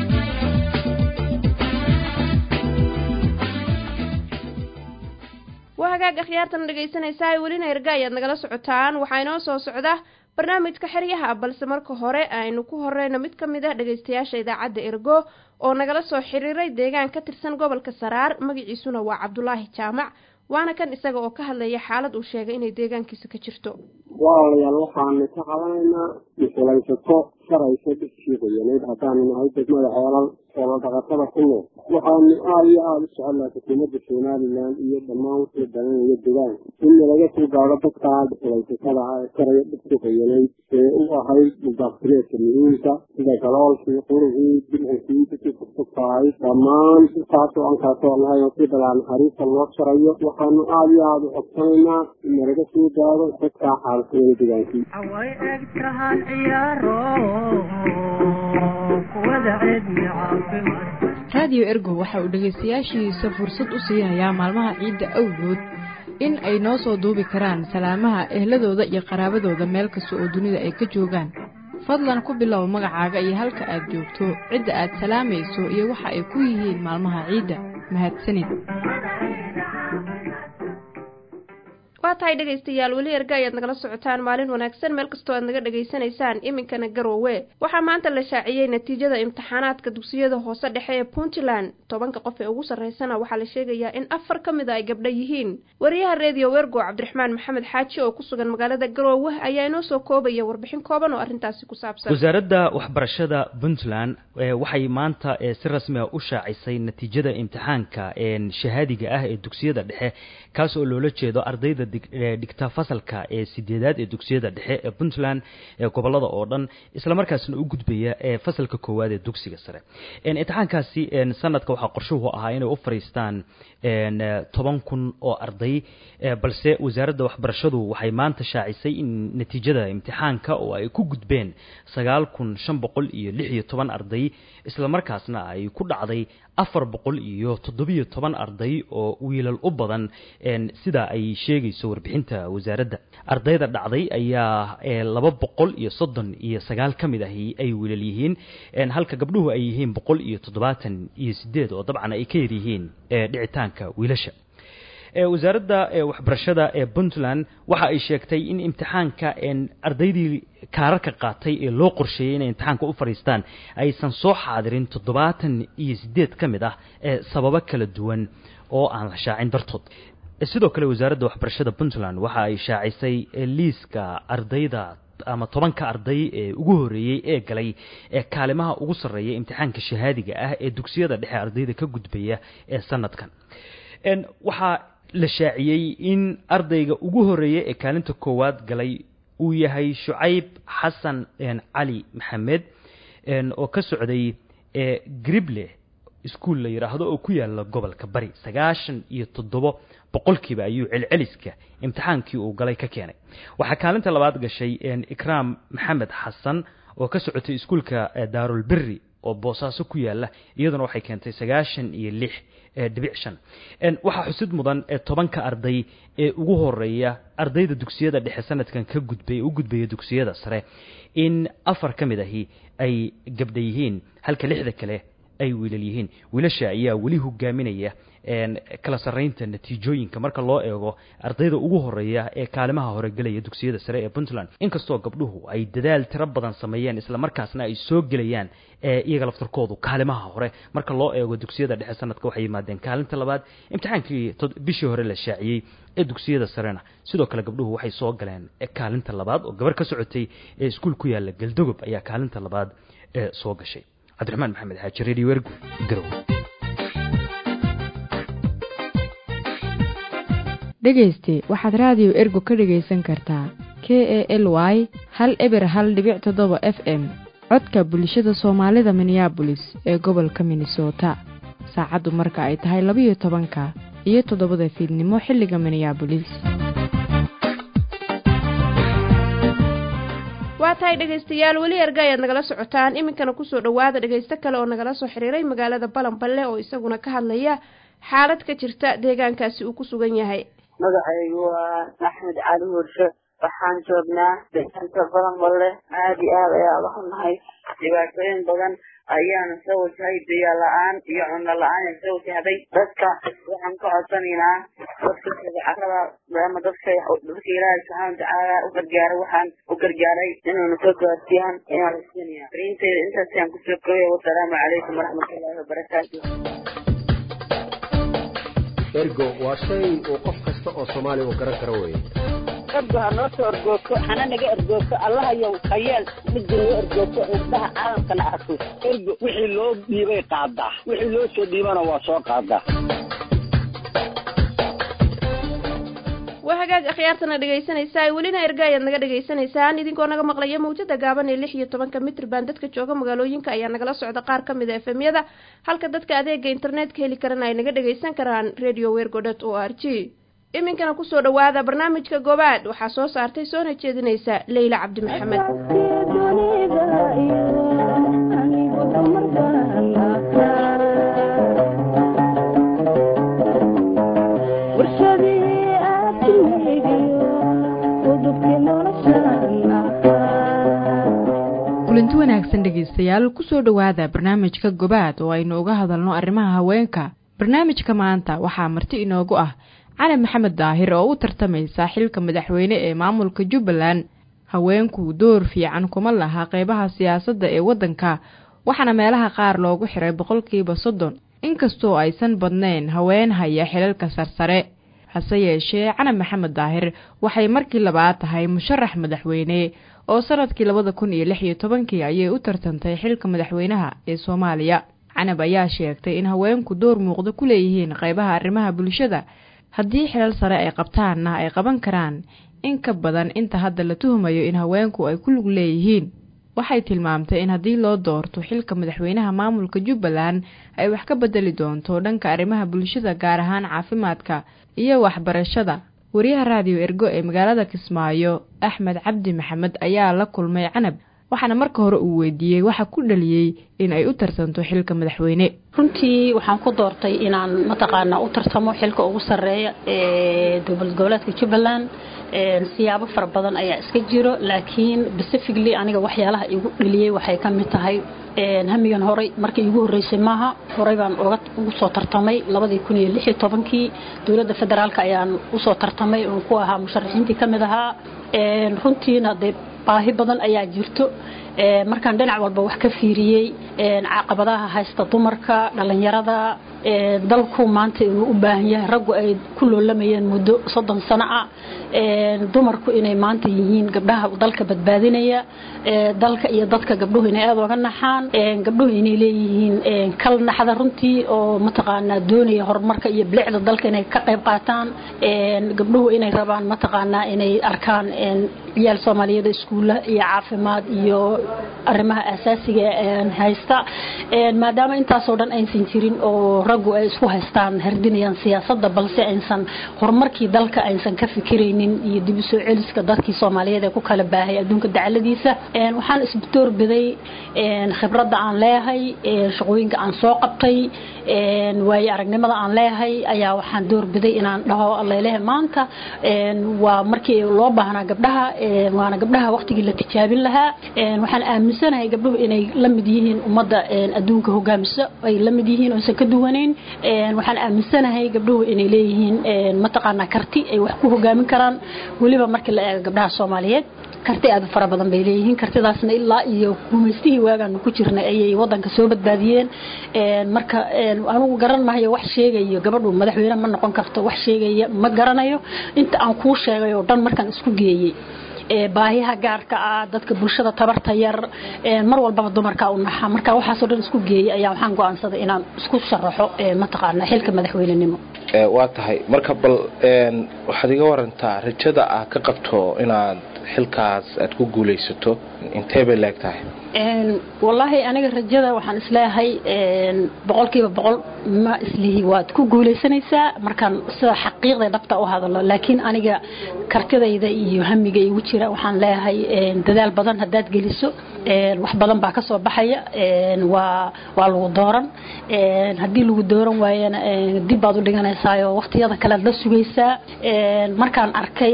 waa hagaag akhyaartan dhegaysanaysaa welina erga ayaad nagala socotaan waxaa inoo soo socda barnaamijka xeryaha balse marka hore aynu ku horeyno mid ka mid ah dhegaystayaasha idaacadda ergo oo nagala soo xiriiray deegaan ka tirsan gobolka saraar magaciisuna waa cabdulaahi jaamac waana kan isaga oo ka hadlaya xaalad uu sheegay inay deegaankiisa ka jirto walaalayaal waxaanu ka qabanaynaa musulaysato sharaysa dhibkii qoyanayd haddaanu nahay degmada ceelal xoolo dhaqatada ku nool waxaanu aada iyo aada u soconaa xukuumadda somalilan iyo dhammaan wixii dalanaya degaanka in nalaga soo gaadho dadkaa musulaysatada ah ee sharaya dhibkii qoyanayd ee u ahayd mudaaftireedka muhiimka sida galoolkii qurigii dircinkii dadkii furfurtahay dhammaan intaasoo ankaasoo nahay oo si dhalaa naxariista loo sharayo waxaanu aada iyo aada u codsanaynaa in nalaga soo gaadho dadkaa xaalkooda degaankii way eg tahaan ciyaaro kuwada ceedmi caafimaad raadiyo ergo waxa uu dhegaystayaashiisa fursad u siinayaa maalmaha ciidda awgood in ay noo soo duubi karaan salaamaha ehladooda iyo qaraabadooda meel kasta oo dunida ay ka joogaan fadlan ku bilow magacaaga iyo halka aad joogto cidda aad salaamayso iyo waxa ay ku yihiin maalmaha ciidda mahadsanid waa tahay dhegaystayaal weli erga ayaad nagala socotaan maalin wanaagsan meel kastoo aad naga dhegaysanaysaan iminkana garoowe waxaa maanta la shaaciyey natiijada imtixaanaadka dugsiyada hoose dhexe ee puntland tobanka qof ee ugu sarreysana waxaa la sheegayaa in afar ka mid a ay gabdho yihiin wariyaha reediyo wergo cabdiraxmaan maxamed xaaji oo ku sugan magaalada garoowe ayaa inoo soo koobaya warbixin kooban oo arrintaasi ku saabsan wasaaradda waxbarashada puntland waxay maanta si rasmi a u shaacisay natiijada imtixaanka shahaadiga ah ee dugsiyada dhexe kaas oo loola jeedo ardayda dhigta fasalka ee sideedaad ee dugsiyada dhexe ee puntland ee gobolada oo dhan islamarkaasna u gudbaya ee fasalka koowaad ee dugsiga sare imtixaankaasi sanadka waxaa qorshuhu ahaa inay u fariistaan toban kun oo arday balse wasaaradda waxbarashadu waxay maanta shaacisay in natiijada imtixaanka oo ay ku gudbeen sagaal kun shan boqol iyo lix iyo toban arday islamarkaasna ay ku dhacday afar boqol iyo toddobiyo toban arday oo wiilal u badan sida ay sheegayso warbixinta wasaaradda ardayda dhacday ayaa laba boqol iyo soddon iyo sagaal ka mid ahi ay wiilal yihiin halka gabdhuhu ay yihiin boqol iyo toddobaatan iyo sideed oo dabcan ay ka yar yihiin dhicitaanka wiilasha wasaaradda waxbarashada ee puntland waxa ay sheegtay in imtixaanka ardaydii kaararka qaatay ee loo qorsheeyey inay imtixaanka u fadhiistaan aysan soo xaadirin toddobaatan iyo sideed ka mid ah sababo kala duwan oo aan la shaacin dartood sidoo kale wasaaradda waxbarashada puntland waxa ay shaacisay liiska ardayda ama tobanka arday ee ugu horeeyey ee galay ee kaalimaha ugu sarreeya imtixaanka shahaadiga ah ee dugsiyada dhexe ardayda ka gudbaya ee sanadkan waxaa la shaaciyey in ardayga ugu horeeya ee kaalinta koowaad galay uu yahay shucayb xasan cali maxamed oo ka socday grible iskuul la yidhaahdo oo ku yaala gobolka bari sagaashan iyo toddobo boqolkiiba ayuu celceliska imtixaankii uu galay ka keenay waxaa kaalinta labaad gashay ikraam maxamed xasan oo ka socotay iskuulka daarulberi oo boosaaso ku yaala iyaduna waxay keentay sagaashan iyo lix dhibic shan waxaa xusid mudan tobanka arday ee ugu horeeya ardayda dugsiyada dhexe sanadkan ka gudbay u gudbaya dugsiyada sare in afar ka mid ahi ay gabdha yihiin halka lixda kale ay wiilal yihiin wiilasha ayaa weli hogaaminaya kala sarraynta natiijooyinka marka loo eego ardayda ugu horeeya ee kaalimaha hore gelaya dugsiyada sare ee puntland inkastoo gabdhuhu ay dadaal tiro badan sameeyeen islamarkaasna ay soo gelayaan iyaga laftarkoodu kaalimaha hore marka loo eego dugsiyada dhexe sanadka waxay yimaadeen kaalinta labaad imtixaankii bishii hore la shaaciyey ee dugsiyada sarena sidoo kale gabdhuhu waxay soo galeen kaalinta labaad oo gabar ka socotay ee iskuul ku yaala galdogob ayaa kaalinta labaad soo gashay cabdiraxmaan maxamed xaaji radio ergu garow dhegayste waxaad raadiyo ergo ka dhegaysan kartaa k e l y hal eber hal dhibic toddoba f m codka bulshada soomaalida minneabolis ee gobolka minnesota saacaddu marka ay tahay labiyo tobanka iyo toddobada fiidnimo xilliga minneabolis waa tahay dhegaystayaal weli erga ayaad nagala socotaan iminkana kusoo dhowaada dhegaysto kale oo nagala soo xiriiray magaalada balanballe oo isaguna ka hadlaya xaalad ka jirta deegaankaasi uu ku sugan yahay magacaygu waa axmed cali hurshe waxaan joognaa deegaanka balanballe aada iyo aad ayaa uga xunnahay dhibaatooyin badan ayaana soo wajahay biyo la-aan iyo cunno la-aan ee soo wajahday dadka waxaan ka codsanaynaa dadka carada maadaama dadka dadka ilaahay subxaana watacaala u gargaaro waxaan u gargaaray inuuna soo gaarsiiyaan ayaan rasuulaya fariinteeda intaas ayaan kusoo kooyay wasalaamu calaykum waraxmatullaahi wabarakaatu ergo waa shay uu qof kasta oo soomaaliya uu garan karo weeye ergo ha noo soo ergoogto hana naga ergoogto allahayow hayeel midda noo ergoogto indhaha caalamkana arko ergo wixii loo dhiibay qaadaa wixii loo soo dhiibana waa soo qaadaa waa hagaag akhyaartana dhegaysanaysaa welina erga ayaad naga dhagaysanaysaan idinkoo naga maqlaya mawjada gaaban ee lix iyo tobanka mitrban dadka jooga magaalooyinka ayaa nagala socda qaar ka mid a efemyada halka dadka adeega internetka heli karana ay naga dhagaysan karaan radio wergodot o r g iminkana kusoo dhowaada barnaamijka goobaad waxaa soo saartay soona jeedinaysa leyla cabdi maxamed kulanti wanaagsan dhegaystayaal kusoo dhowaada barnaamijka gobaad oo aynu uga hadalno arrimaha haweenka barnaamijka maanta waxaa marti inoogu ah cali maxamed daahir oo u tartamaysa xilka madaxweyne ee maamulka jubbaland haweenku door fiican kuma laha qeybaha siyaasadda ee waddanka waxaana meelaha qaar loogu xiray boqolkiiba soddon inkastoo aysan badnayn haween haya xilalka sarsare hase yeeshee cali maxamed daahir waxay markii labaad tahay musharax madaxweyne oo sanadkii labada kun iyo lix iyo tobankii ayay u tartantay xilka madaxweynaha ee soomaaliya canab ayaa sheegtay in haweenku door muuqda ku leeyihiin qeybaha arrimaha bulshada haddii xilal sare ay qabtaanna ay qaban karaan in ka badan inta hadda la tuhumayo in haweenku ay ku lug leeyihiin waxay tilmaamtay in haddii loo doorto xilka madaxweynaha maamulka jubbaland ay wax ka bedeli doonto dhanka arrimaha bulshada gaar ahaan caafimaadka iyo waxbarashada wariyaha raadiyo ergo ee magaalada kismaayo axmed cabdi maxamed ayaa la kulmay canab waxaana marka hore uu weydiiyey waxa ku dhaliyey in ay u tartanto xilka madaxweyne runtii waxaan ku doortay inaan mataqaanaa u tartamo xilka ugu sarreeya ee dowlad goboleedka jubbaland siyaabo fara badan ayaa iska jiro laakiin specifically aniga waxyaalaha igu dhaliyey waxay ka mid tahay hamigan horey markii igu horreysay maaha horey baan ugu soo tartamay labadii kun iyo lix iyo tobankii dowladda federaalka ayaan usoo tartamay oon ku ahaa musharaxiintii ka mid ahaa runtiina dee baahi badan ayaa jirto markaan dhinac walba wax ka fiiriyey caqabadaha haysta dumarka dhallinyarada dalku maanta inuu u baahan yahay raggu ay ku loolamayeen muddo soddon sano ah dumarku inay maanta yihiin gabdhaha dalka badbaadinaya dalka iyo dadka gabdhuhu inay aada oga naxaan gabdhuhu inay leeyihiin kal naxda runtii oo mataqaanaa doonaya horumarka iyo bilicda dalka inay ka qayb qaataan gabdhuhu inay rabaan mataqaanaa inay arkaan ciyaal soomaaliyeed iskuulla iyo caafimaad iyo arrimaha asaasiga haysta maadaama intaasoo dhan aysan jirin oo raggu ay isku haystaan herdinayaan siyaasadda balse aysan horumarkii dalka aysan ka fikiraynin iyo dib u soo celiska dadkii soomaaliyeed ee ku kala baahay adduunka dacaladiisa waxaan isdoorbiday khibradda aan leeyahay shaqooyinka aan soo qabtay waayo aragnimada aan leeyahay ayaa waxaan doorbiday inaan dhaho allelehe maanta waa markii loo baahnaa gabdhaha waana gabdhaha waqtigii la tijaabin lahaa waxaan aaminsanahay gabdhuhu inay la mid yihiin ummadda adduunka hogaamiso ay la mid yihiin oosan ka duwanayn waxaan aaminsanahay gabdhuhu inay leeyihiin mataqaanaa karti ay wax ku hogaamin karaan weliba markii la eego gabdhaha soomaaliyeed karti aad u fara badan bay leeyihiin kartidaasna ilaa iyo gumaystihii waagaanu ku jirnay ayay wadanka soo badbaadiyeen marka anugu garan mahayo wax sheegayo gabadhu madaxweyne ma noqon karto wax sheegaya ma garanayo inta aan kuu sheegay oo dhan markaan isku geeyey baahiyaha gaarka ah dadka bulshada tabarta yar mar walbaba dumarka u naxa marka waxaasoo dhan isku geeyey ayaa waxaan go'aansaday inaan isku sharaxo mataqaana xilka madaxweynenimo waa tahay marka bal waxaad iga warantaa rajada aad ka qabto inaad xilkaas aad ku guulaysato intee bay leeg tahay wallaahi aniga rajada waxaan isleeyahay boqolkiiba boqol ma islihi waad ku guulaysanaysaa markaan sida xaqiiqda dhabta u hadalo laakiin aniga kartidayda iyo hamiga igu jira waxaan leeyahay dadaal badan haddaad geliso wax badan baa ka soo baxaya waa waa lagu dooran haddii lagu dooran waayana dib baad u dhiganaysaayoo waqtiyada kalead la sugaysaa markaan arkay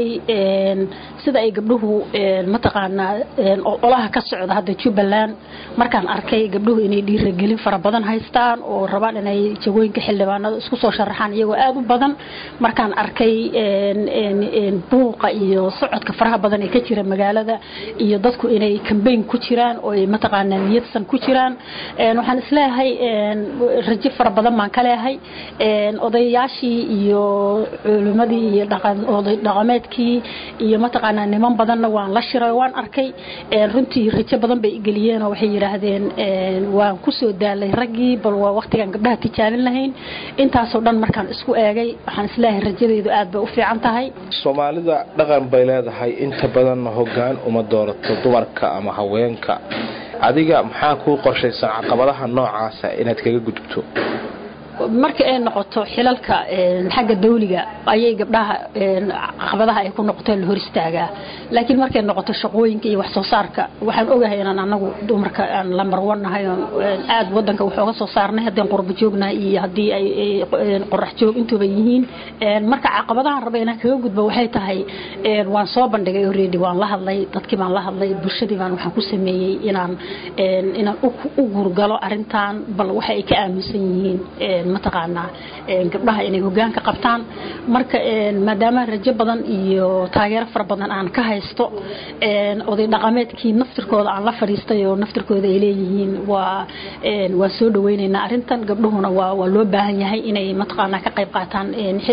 sida ay gabdhuhu mataqaanaa olaha ka socda hadda jubbaland markaan arkay gabdhuhu inay dhiiragelin fara badan haystaan oo rabaan inay jagooyinka xildhibaanada isku soo sharaxaan iyagoo aada u badan markaan arkay buuqa iyo socodka faraha badan ee ka jira magaalada iyo dadku inay kambayn ku jiraan oo ay mataqaanaa niyadsan ku jiraan waxaan isleeyahay rajo fara badan baan ka leeyahay odayaashii iyo culimadii iyo oday dhaqameedkii iyo mataqaanaa niman badanna waan la shiray waan arkay runtii rajo badan bay geliyeen oo waxay yidhaahdeen waan kusoo daalay raggii bal waa waqtigaan gabdhaha tijaabin lahayn intaasoo dhan markaan isku eegay waxaan isleeyahay rajadaydu aad bay u fiican tahay soomaalida dhaqan bay leedahay inta badanna hoggaan uma doorato dumarka ama haweenka adiga maxaa kuu qorshaysan caqabadaha noocaasa inaad kaga gudubto marka ay noqoto xilalka xagga dawliga ayay gabdhaha caqabadaha ay ku noqoto la hor istaagaa laakiin markay noqoto shaqooyinka iyo wax soo saarka waxaan ogahay inaan anagu dumarka aan lambar wannahay aad wadanka wax oga soo saarnay haddii qurbo joognahay iyo haddii ay qorax joog intuba yihiin marka caqabadahan raba inaan kaga gudbo waxay tahay waan soo bandhigay already waan la hadlay dadkii baan la hadlay bulshadii baan waxaan ku sameeyey inaan inaan u gurgalo arrintan bal waxa ay ka aaminsan yihiin mataqaanaa gabdhaha inay hogaanka qabtaan marka maadaama rajo badan iyo taageero fara badan aan ka haysto oday dhaqameedkii naftirkooda aan la fadhiistay oo naftirkooda ay leeyihiin waa waa soo dhaweynaynaa arrintan gabdhuhuna waa waa loo baahan yahay inay mataqaanaa ka qayb qaataan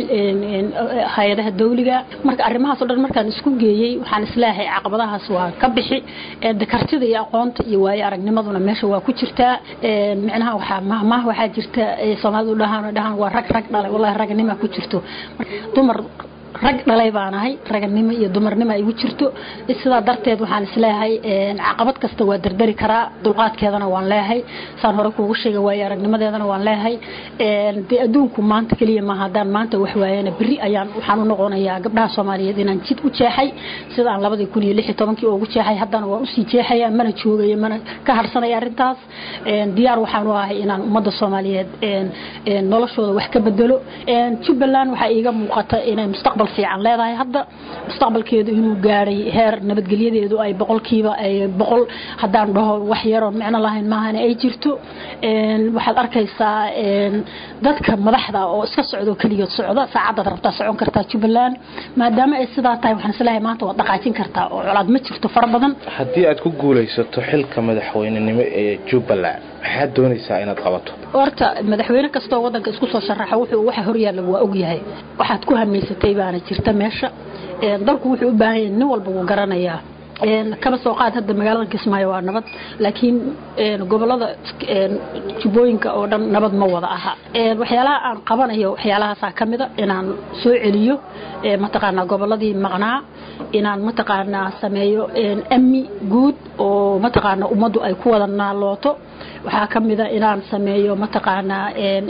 hay-adaha dawliga marka arrimahaasoo dhan markaan isku geeyey waxaan isleeyahay caqabadahaas waa ka bixi kartida iyo aqoonta iyo waayo aragnimaduna meesha waa ku jirtaa micnaha waxaa mahmaah waxaa jirta soomaalidu dhahaan dhahaan waa rag rag dhalay wallahi ragnima ku jirto dumar rag dhalay baan ahay raganimo iyo dumarnimo ay igu jirto sidaa darteed waxaan isleeyahay caqabad kasta waa dardari karaa dulqaadkeedana waan leeyahay saan hore kuugu sheegay waayo aragnimadeedana waan leeyahay dee adduunku maanta keliya maaha haddaan maanta wax waayana berri ayaan waxaan u noqonayaa gabdhaha soomaaliyeed inaan jid u jeexay sidaan labadii kun iyo lix iyo tobankii ugu jeexay haddana waan usii jeexaya mana joogayo mana ka harsanaya arrintaas diyaar waxaan u ahay inaan ummadda soomaaliyeed noloshooda wax ka bedelo jubbaland waxaa iiga muuqata inay mustaqbal fiican leedahay hadda mustaqbalkeedu inuu gaadhay heer nabadgelyadeedu ay boqolkiiba ay boqol haddaan dhaho wax yaroon micno lahayn maahane ay jirto waxaad arkaysaa dadka madaxda oo iska socdo keligood socda saacadaad rabtaa socon kartaa jubbaland maadaama ay sidaa tahay waxaan isleeyahay maanta waad dhaqaajin kartaa oo colaad ma jirto fara badan haddii aad ku guulaysato xilka madaxweynenimo ee jubbaland maxaad doonaysaa inaad qabato horta madaxweyne kastoo wadanka isku soo sharaxa wuxuu waxa horyaalla waa ogyahay waxaad ku hamaysatay baana jirta meesha dalku wuxuu u baahan yahay nin walba wuu garanayaa kaba soo qaad hadda magaalada kismaayo waa nabad laakiin gobolada jubbooyinka oo dhan nabad ma wada aha waxyaalaha aan qabanayo waxyaalahaasaa ka mida inaan soo celiyo mataqaanaa goboladii maqnaa inaan mataqaanaa sameeyo amni guud oo mataqaanaa ummaddu ay ku wada naalooto waxaa ka mida inaan sameeyo mataqaanaa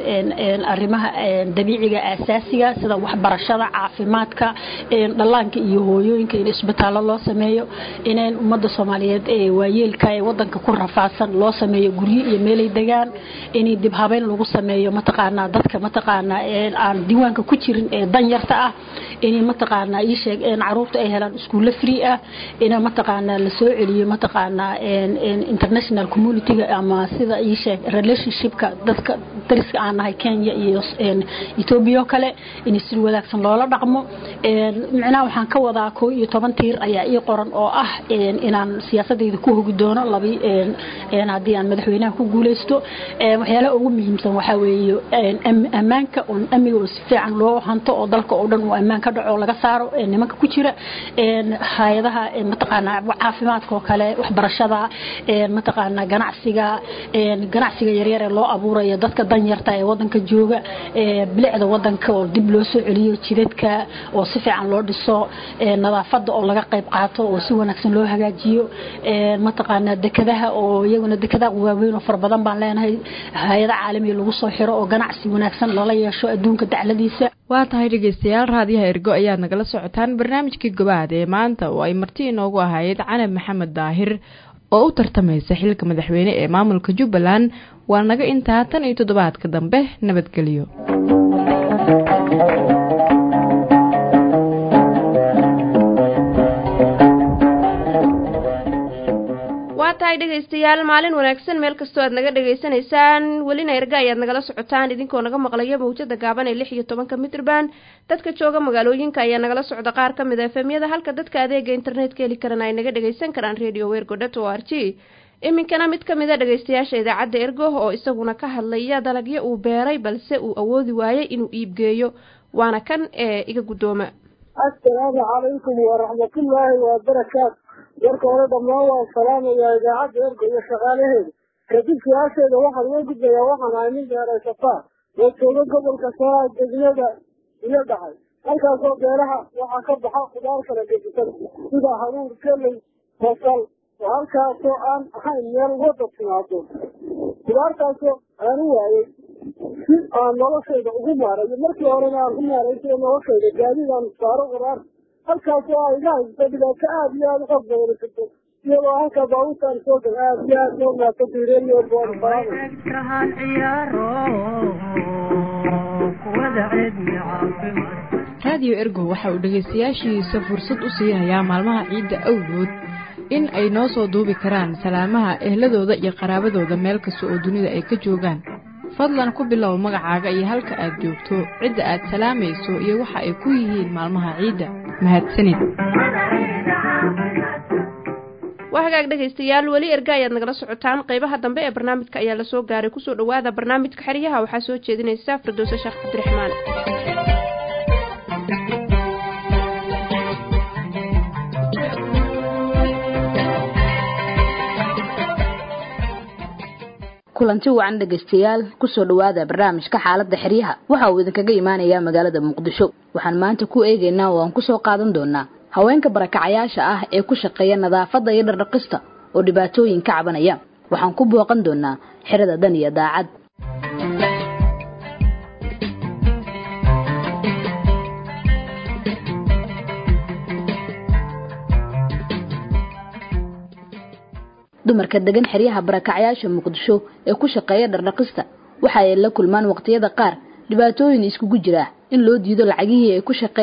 arrimaha dabiiciga asaasiga sida waxbarashada caafimaadka dhallaanka iyo hooyooyinka in isbitaallo loo sameeyo inaan ummadda soomaaliyeed ee waayeelka ee wadanka ku rafaadsan loo sameeyo guryo iyo meelay degaan in dib habeyn lagu sameeyo mataqaanaa dadka mataqaanaa aan diiwaanka ku jirin ee danyarta ah in mataqaanaa ii sheeg caruurta ay helaan iskuulle free ah in mataqaanaa la soo celiyo mataqaanaa international communityga ama sida ii sheeg relationshipka dadka dariska aan nahay Kenya iyo Ethiopia kale in si wadaagsan loola dhaqmo micnaha waxaan ka wadaa koo iyo toban tiir ayaa ii qoran oo ah inaan siyaasadeyda ku hogi doono labi haddii aan madaxweynaha ku guuleysto waxyaalaha ugu muhiimsan waxaa weeye ammaanka oo amniga oo si fiican loo hanto oo dalka oo dhan uu ammaan ka dhaco laga saaro nimanka ku jira hay-adaha mataqaanaa caafimaadka oo kale waxbarashada mataqaanaa ganacsiga ganacsiga yaryar ee loo abuurayo dadka danyarta ee wadanka jooga bilicda wadanka oo dib loo soo celiyo jidadka oo si fiican loo dhiso nadaafada oo laga qayb qaato oo si wanaagsan loo hagaajiyo mataqaanaa dekadaha oo iyaguna dekadaha waaweyn oo fara badan baan leenahay hay-ada caalamiga lagu soo xiro oo ganacsi wanaagsan lala yeesho adduunka dacladiisa waa tahay dhegeystayaal raadiyaha ergo ayaad nagala socotaan barnaamijkii gobaad ee maanta oo ay marti inoogu ahayd canab maxamed daahir oo u tartamaysa xilka madaxweyne ee maamulka jubbaland waa naga intaa tan iyo toddobaadka dambe nabadgelyo waa tahay dhegaystayaal maalin wanaagsan meel kastoo aad naga dhegaysanaysaan welina erga ayaad nagala socotaan idinkoo naga maqlaya mawjada gaaban ee lix iyo tobanka mitrban dadka jooga magaalooyinka ayaa nagala socda qaar ka mid a efemyada halka dadka adeega internetka heli karana ay naga dhagaysan karaan radio wergo dot o r g iminkana mid ka mid a dhegaystayaasha idaacadda ergo oo isaguna ka hadlaya dalagyo uu beeray balse uu awoodi waayey inuu iibgeeyo waana kan ee iga guddooma assalaamu calaykum waraxmatullaahi wabarakaatu warka hore dhammaan waan salaamayaa idaacadda erga iyo shaqaalaheeda kadib su-aasheeda waxaan uga gudbayaa waxaan ahay nin beeraysataa oo jooga gobolka saaa degmada iyo dhacay halkaasoo beeraha waxaa ka baxa khudaar kala gedisan sida haruur keley basal oo halkaasoo aan ahayn meel wada timaado khudaartaasoo aan u waayey si aan noloshayda ugu maarayo markii horena aan ku maaray sida noloshayda gaadiidaan saaro khudaar halkaasoo ay iga haysto dhibaato aada iyo aada u qof badani karto iyadoo halkaa baabuurtaan soo gal aada iyo aada loo maato diireeyo kahan ciyaaro kuwada ceedmi caafimaad raadiyo ergo waxa uu dhegaystayaashiisa fursad u siihayaa maalmaha ciidda awgood in ay noo soo duubi karaan salaamaha ehladooda iyo qaraabadooda meel kasta oo dunida ay ka joogaan fadlan ku bilow magacaaga iyo halka aad joogto cidda aad salaamayso iyo waxa ay ku yihiin maalmaha ciidda mahadsanid waa hagaag dhegaystayaal weli erga ayaad nagala socotaan qeybaha dambe ee barnaamijka ayaa lasoo gaaray kusoo dhawaada barnaamijka xeryaha waxaa soo jeedinaysa firdowse sheekh cabdiraxmaan kulanti wacan dhegaystayaal kusoo dhawaada barnaamijka xaaladda xeryaha waxa uu idinkaga imaanayaa magaalada muqdisho waxaan maanta ku eegaynaa oo aan kusoo qaadan doonaa haweenka barakacayaasha ah ee ku shaqeeya nadaafadda iyo dhardhaqista oo dhibaatooyin ka cabanaya waxaan ku booqan doonaa xerada dan iyo daacad dumarka degan xeryaha barakacayaasha muqdisho ee ku shaqeeya dhardhaqista waxa ay la kulmaan waqtiyada qaar dhibaatooyin iskugu jira in loo diido lacagihii ay ku shaqeeyeen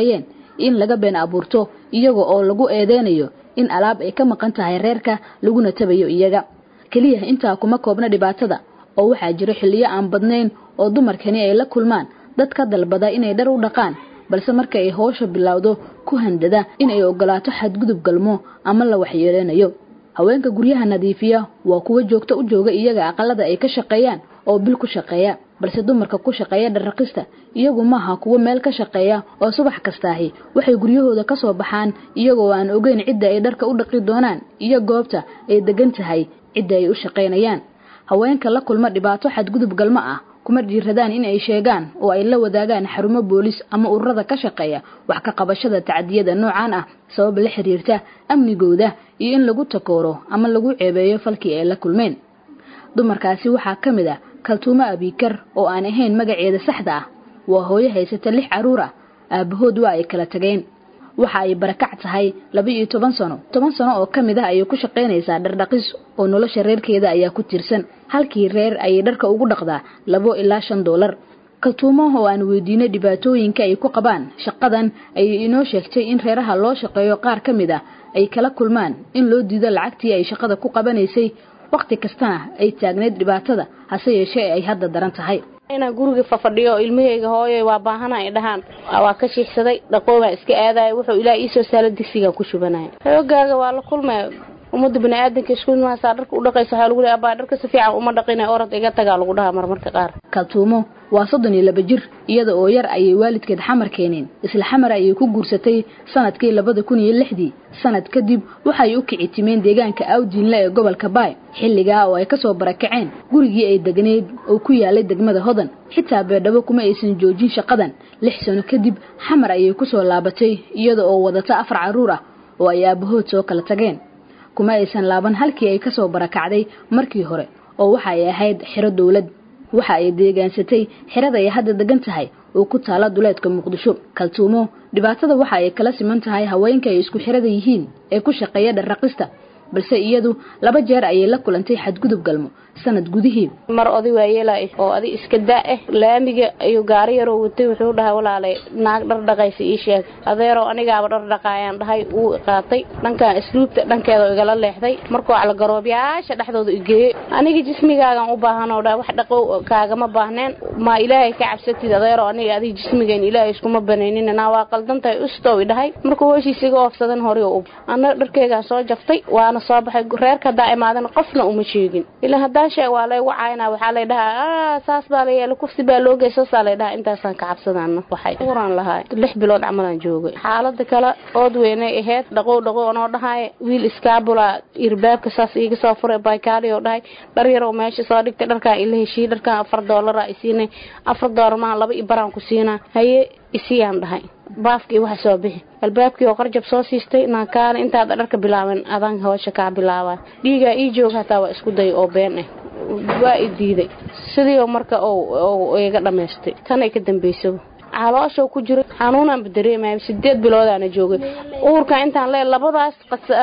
in laga been abuurto iyaga oo lagu eedeynayo in alaab ay ka maqan tahay reerka laguna tabayo iyaga keliya intaa kuma koobna dhibaatada oo waxaa jiro xilliyo aan badnayn oo dumarkani ay la kulmaan dad ka dalbada inay dhar u dhaqaan balse marka ay howsha bilowdo ku handada inay ogolaato xadgudub galmo ama la waxyeeleynayo haweenka guryaha nadiifiya waa kuwa joogto u jooga iyaga aqalada ay ka shaqeeyaan oo bil ku shaqeeya balse dumarka ku shaqeeya dharraqista iyagu maaha kuwo meel ka shaqeeya oo subax kastaahi waxay guryahooda ka soo baxaan iyagoo aan ogeyn cidda ay dharka u dhaqi doonaan iyo goobta ay degan tahay cidda ay u shaqaynayaan haweenka la kulma dhibaato xadgudub galmo ah kuma dhiiradaan in ay sheegaan oo ay la wadaagaan xarumo boolis ama ururada ka shaqeeya wax ka qabashada tacdiyada noocan ah sabab la xiriirta amnigooda iyo in lagu takooro ama lagu ceebeeyo falkii ay la kulmeen dumarkaasi waxaa ka mid ah kaltuumo abiikar oo aan ahayn magaceeda saxda ah waa hooyo haysata lix carruur ah aabahood waa ay kala tageen waxa ay barakac tahay laba iyo toban sano toban sano oo ka mid ah ayay ku shaqaynaysaa dhardhaqis oo nolosha reerkeeda ayaa ku tiirsan halkii reer ayay dharka ugu dhaqdaa labo ilaa shan doolar kaltuumo oo aan weydiinay dhibaatooyinka ay ku qabaan shaqadan ayay inoo sheegtay in reeraha loo shaqeeyo qaar ka mid ah ay kala kulmaan in loo diido lacagtii ay shaqada ku qabanaysay wakhti kastana ay taagneyd dhibaatada hase yeeshee ay hadda daran tahay inaan guriga fafadhiyo oo ilmahayga hooyo waa baahana ay dhahaan waa ka shiixsaday dhaqoobaa iska aadaya wuxuu ilaah iisoo saalo digsigaa ku shubanaya xoogaaga waa la kulmaya ummadda baniaadanka isku maasaa dharka u dhaqaysa waxaa lagu leey abaa dharka si fiican uma dhaqina orod iga tagaa lagu dhahaa marmarka qaar kaltuumo waa soddon iyo laba jir iyada oo yar ayay waalidkeed xamar keeneen isla xamar ayay ku guursatay sanadkii labada kun iyo lixdii sanad kadib waxay u kici timeen deegaanka awdiinle ee gobolka baay xilligaa oo ay kasoo barakaceen gurigii ay degneyd oo ku yaalay degmada hodan xitaa beedhabo kuma aysan joojin shaqadan lix sano kadib xamar ayay kusoo laabatay iyada oo wadata afar carruur ah oo ay aabahood soo kala tageen kuma aysan laaban halkii ay kasoo barakacday markii hore oo waxa ay ahayd xiro dowlad waxa ay deegaansatay xirada ay hadda degan tahay oo ku taala duleedka muqdisho kaltuumo dhibaatada waxa ay kala siman tahay haweenka ay isku xirada yihiin ee ku shaqeeya dharraqista balse iyadu laba jeer ayay la kulantay xadgudub galmo sanad gudihii mar oday waayeela oo adi iska daa ah laamiga ayuu gaari yaroo watay wuxuu dhahay walaalay naag dhar dhaqaysa ii sheeg adeeroo anigaaba dhar dhaqaayaan dhahay wuu qaatay dhankan isluubta dhankeeda igala leexday markuu calgaroobiyaasha dhexdooda igeeyey aniga jismigaagan u baahanoo dhahay wax dhaqo kaagama baahneen ma ilaahay ka cabsatid adeeroo aniga adiga jismigayn ilaahay iskuma banaynin naa waa qaldantahay ustow i dhahay markuu heshiisa iga oofsadan hore u anna dharkeygaan soo jaftay waana soo baxay reerka haddaa imaadan qofna uma sheegin ilaa haddaan sheeg waa laygu caayna waxaa lay dhahaa saas baa la yeelay kufsi baa loo gey saasaa lay dhahaa intaasaan ka cabsadaana waxay uran lahaay lix bilood camalaan joogay xaalada kale ood weynay aheyd dhaqow dhaqow anoo dhahaay wiil iskaabula irbaabka saas iiga soo furay baykaali oo dhahay dhar yaroo meesha soo dhigtay dharkaan ila heshiiyey dharkaan afar doolara isiinay afar doolar maa laba i baraan ku siinaa haye isiyaan dhahay baafkii waxa soo bixi albaabkii oo qarjab soo siistay naakaana intaada dharka bilaaban adaan hawsha kaa bilaabaa dhiigaa ii joog hataa waa isku day oo been ah waa i diiday sidii marka iga dhammaystay tanay ka dambaysaba caloosha ku jira xanuunaanba dareemaya sideed biloodaana joogay uurka intaan lee labadaas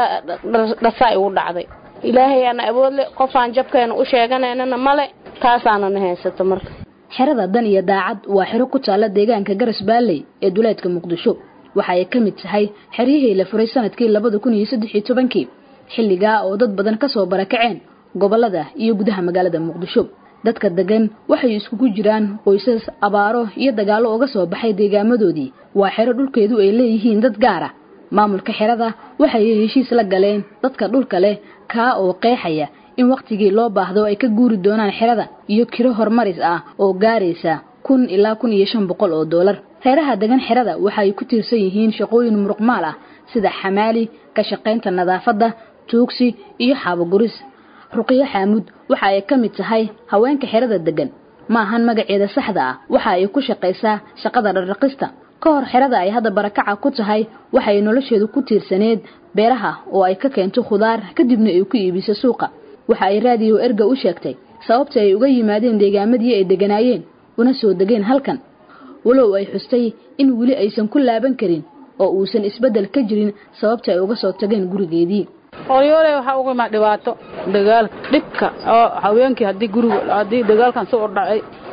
dhasaa igu dhacday ilaahayaana awoodle qofaan jabkeena u sheeganaynana male taasaanana haysato marka xerada dan iyo daacad waa xero ku taalla deegaanka garas baalley ee duleedka muqdisho waxa ay ka mid tahay xeryihii la furay sanadkii labada kun iyo saddex iyo tobankii xilligaa oo dad badan kasoo barakaceen gobolada iyo gudaha magaalada muqdisho dadka degan waxay iskugu jiraan qoysas abaaro iyo dagaallo uga soo baxay deegaamadoodii waa xero dhulkeedu ay leeyihiin dad gaara maamulka xerada waxay heshiis la galeen dadka dhulka leh kaa oo qeexaya in wakhtigii loo baahdo ay ka guuri doonaan xerada iyo kiro horumaris ah oo gaaraysa kun ilaa kun iyo shan boqol oo doolar reeraha degan xerada waxay ku tiirsan yihiin shaqooyin muruqmaal ah sida xamaali ka shaqaynta nadaafadda tuugsi iyo xaaboguris ruqiyo xaamuud waxa ay ka mid tahay haweenka xerada degan ma ahan magaceeda saxda ah waxa ay ku shaqaysaa shaqada dhardhaqista ka hor xerada ay hadda barakaca ku tahay waxay nolosheedu ku tiirsaneed beeraha oo ay ka keento khudaar kadibna ay ku iibiso suuqa waxa ay raadiyo erga u sheegtay sababta ay uga yimaadeen deegaamadii ay deganaayeen una soo degeen halkan walow ay xustay in weli aysan ku laaban karin oo uusan isbeddel ka jirin sababta ay uga soo tageen gurigeedii hooyooley waxaa uga imaa dhibaato dagaal dhibka oo haweenkii haddii guriga haddii dagaalkan soo ordhacay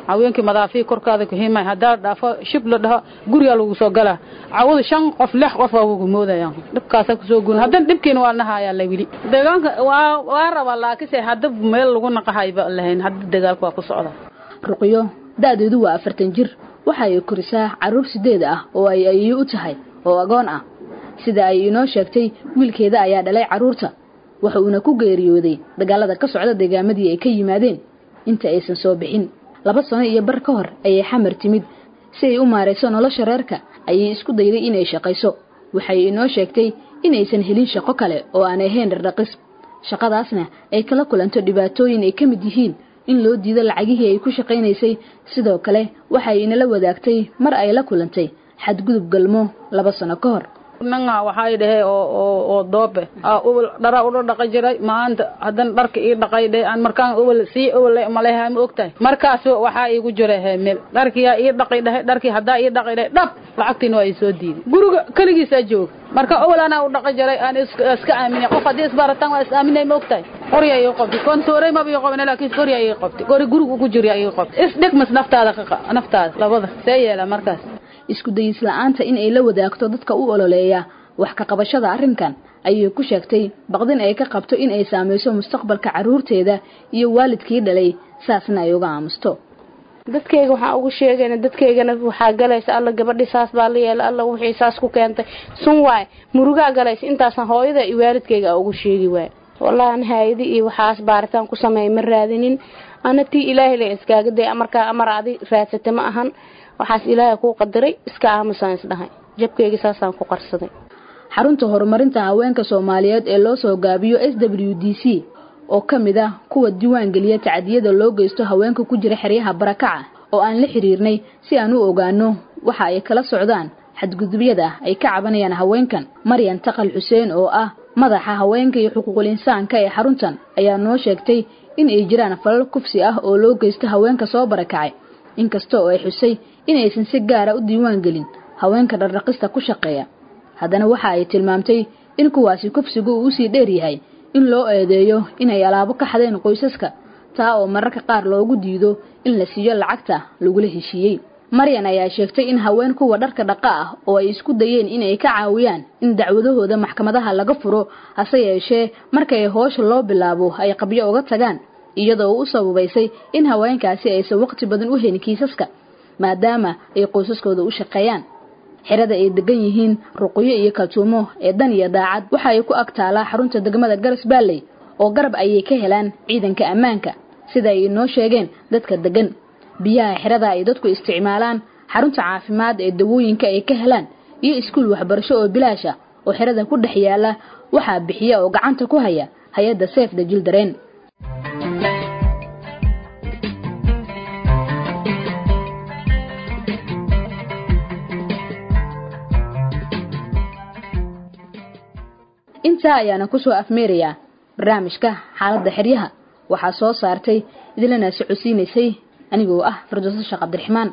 haweenkii madaafii korkaada ku himay haddaa dhaafo shib la dhaho gurigaa lagu soo galaa cawada shan qof lix qof waa ugu moodayaan dhibkaasa kusoo guurin haddana dhibkiina waa nahayaa la wili deegaanka waa waa rabaa laakiinse hadda meel lagu naqahayba lahayn hadda dagaalka waa ku socda ruqyo da'deedu waa afartan jir waxa ay korisaa carruur sideed ah oo ay ayeeyo u tahay oo agoon ah sida ay inoo sheegtay wiilkeeda ayaa dhalay carruurta waxa uuna ku geeriyooday dagaalada ka socda deegaamadii ay ka yimaadeen inta aysan soo bixin laba sano iyo bar ka hor ayay xamar timid si ay u maarayso nolosha reerka ayay isku dayday inay shaqayso waxay inoo sheegtay inaysan helin shaqo kale oo aan ahayn dhardhaqis shaqadaasna ay kala kulanto dhibaatooyin ay ka mid yihiin in loo diido lacagihii ay ku shaqaynaysay sidoo kale waxay inala wadaagtay mar ay la kulantay xadgudub galmo laba sano ka hor nanga waxay dhahe oo oo oo doobe aa ubal dhara ula dhaqi jiray maanta haddana dharka ii dhaqay dhe aan markaan ubal sii ubal maleha ma ogtahay markaas waxaa iigu jira heemel dharkiyaa ii dhaqi dhahe dharkii haddaa ii dhaqi dhahe dhab lacagtiina waa ii soo diiday guriga keligiisaa jooga marka ubal anaa u dhaqi jiray aan iska aaminay qof haddii isbarataan waa is aaminay ma ogtahay qorya ii qabtay kontoorey maba ii qabin laakiin qorya ii qabtay qori guriga ku jirya ii qabtay isdhigmas naftaada ka naftaada labada see yeela markaas isku dayis la'aanta in ay la wadaagto dadka u ololeeya wax ka qabashada arrinkan ayay ku sheegtay baqdin ay ka qabto in ay saamayso mustaqbalka carruurteeda iyo waalidkii dhalay saasna ay uga aamusto dadkayga waxaan ugu sheegayna dadkaygana waxaa galaysa alla gabadhi saas baa la yeela alla wixii saas ku keentay sun waay murugaa galaysa intaasaan hooyada iyo waalidkayga ugu sheegi waay wallahi an haayadi iyo waxaas baaritaan ku sameeya ma raadinin ana tii ilaahay la iskaaga day markaa amar adi raadsata ma ahan waxaas ilaahay kuu qadaray iska aamusaan isdhahay jabkayga saasaan ku qarsaday xarunta horumarinta haweenka soomaaliyeed ee loo soo gaabiyo s w d c oo ka mid ah kuwa diiwaan geliya tacadiyada loo geysto haweenka ku jira xeryaha barakaca oo aan la xiriirnay si aan u ogaano waxa ay kala socdaan xadgudubyada ay ka cabanayaan haweenkan maryan taqal xuseen oo ah madaxa haweenka iyo xuquuqul insaanka ee xaruntan ayaa noo sheegtay in ay jiraan falal kufsi ah oo loo geysto haweenka soo barakacay inkasta oo ay xusay inaysan si gaara u diiwaan gelin haweenka dhardhaqista ku shaqeeya haddana waxa ay tilmaamtay in kuwaasi kufsigu uu usii dheer yahay in loo eedeeyo inay alaabo ka xadeen qoysaska taa oo mararka qaar loogu diido in la siiyo lacagta lagula heshiiyey maryan ayaa sheegtay in haween kuwa dharka dhaqa ah oo ay isku dayeen inay ka caawiyaan in dacwadahooda maxkamadaha laga furo hase yeeshee markay hoosha loo bilaabo ay qabyo uga tagaan iyadoo u sababaysay in haweenkaasi aysan waqti badan u helin kiisaska maadaama ay qoysaskooda u shaqeeyaan xerada ay degan yihiin ruqyo iyo kaltuumo ee dan iyo daacad waxa ay ku ag taalaa xarunta degmada garas baalley oo garab ayay ka helaan ciidanka ammaanka sida ay inoo sheegeen dadka degan biyaha xerada ay dadku isticmaalaan xarunta caafimaad ee dawooyinka ay ka helaan iyo iskuul waxbarasho oo bilaash ah oo xerada ku dhex yaala waxaa bixiya oo gacanta ku haya hay-adda seef da jildareen intaa ayaana kusoo afmeerayaa barnaamijka xaaladda xeryaha waxaa soo saartay idilana socodsiinaysay anigoo ah firdowso sheekh cabdiraxmaan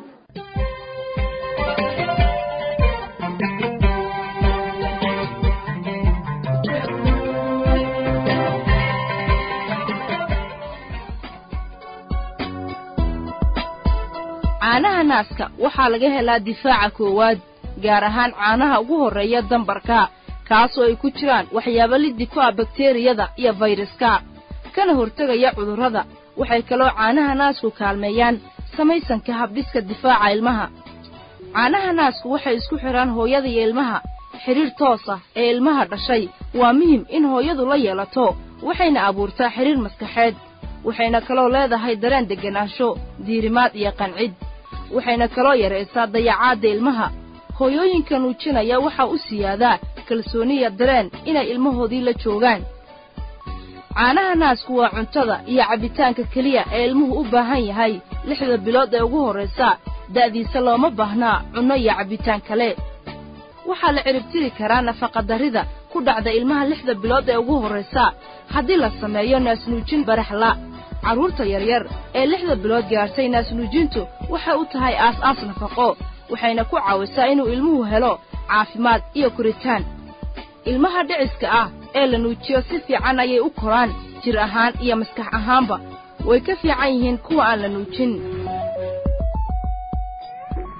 caanaha naaska waxaa laga helaa difaaca koowaad gaar ahaan caanaha ugu horreeya dambarka kaasoo ay ku jiraan waxyaabo liddi ku ah bakteriyada iyo fayraska kana hortegaya cudurrada waxay kaloo caanaha naasku kaalmeeyaan samaysanka habdhiska difaaca ilmaha caanaha naasku waxay isku xidhaan hooyada iyo ilmaha xidhiir toos ah ee ilmaha dhashay waa muhim in hooyadu la yeelato waxayna abuurtaa xidhiir maskaxeed waxayna kaloo leedahay dareen degganaansho diirimaad iyo qancid waxayna kaloo yaraysaa dayacaadda ilmaha hooyooyinka nuujinaya waxaa u siyaadaa kalsooniya dareen inay ilmahoodii la joogaan caanaha naasku waa cuntada iyo cabbitaanka keliya ee ilmuhu u baahan yahay lixda bilood ee ugu horraysa da'diisa looma baahnaa cunno iyo cabbitaan kale waxaa la ciribtiri karaa nafaqadarrida ku dhacda ilmaha lixda bilood ee ugu horraysa haddii la sameeyo naasnuujin baraxla carruurta yaryar ee lixda bilood gaadhtay naasnuujintu waxay u tahay aas-aas nafaqo waxayna ku caawisaa inuu ilmuhu helo caafimaad iyo koritaan ilmaha dhiciska ah ee la nuujiyo si fiican ayay u koraan jir ahaan iyo maskax ahaanba way ka fiican yihiin kuwa aan la nuujin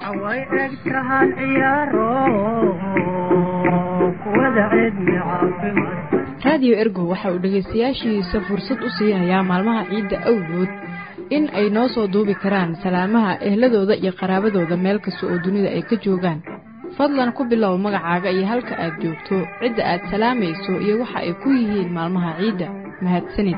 way eg tahaan ciyaaro kuwada cidmi caafimaad raadiyo ergo waxa uu dhegaystayaashiisa fursad u siinayaa maalmaha ciidda awgood in ay noo soo duubi karaan salaamaha ehladooda iyo qaraabadooda meel kasta oo dunida ay ka joogaan fadlan ku bilow magacaaga iyo halka aad joogto cidda aad salaamayso iyo waxa ay ku yihiin maalmaha ciidda mahadsanid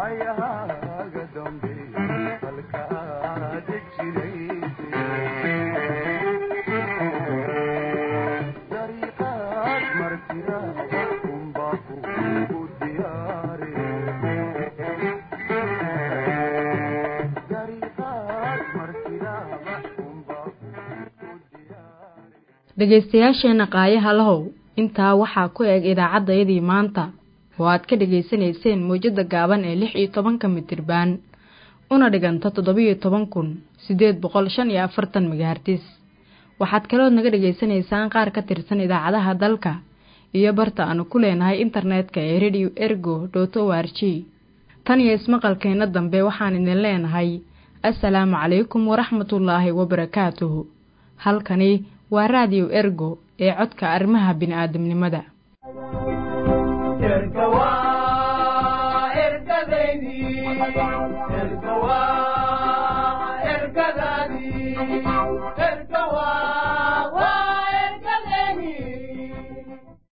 dhegaystayaasheenna qaayaha lahow intaa waxaa ku eg idaacaddayadii maanta oo aad ka dhegaysanayseen mawjadda gaaban ee lix iyo tobanka mitirbaan una dhiganta toddobiyo toban kun siddeed boqol shan iyo afartan megahartis waxaad kalood naga dhegaysanaysaan qaar ka tirsan idaacadaha dalka iyo barta aanu ku leenahay internetka ee radio ergo dot o r g tan iyo ismaqalkeenna dambe waxaan idin leenahay assalaamu calaykum waraxmatullaahi wabarakaatuhu halkani waa raadiyo ergo ee codka arrimaha bini'aadamnimada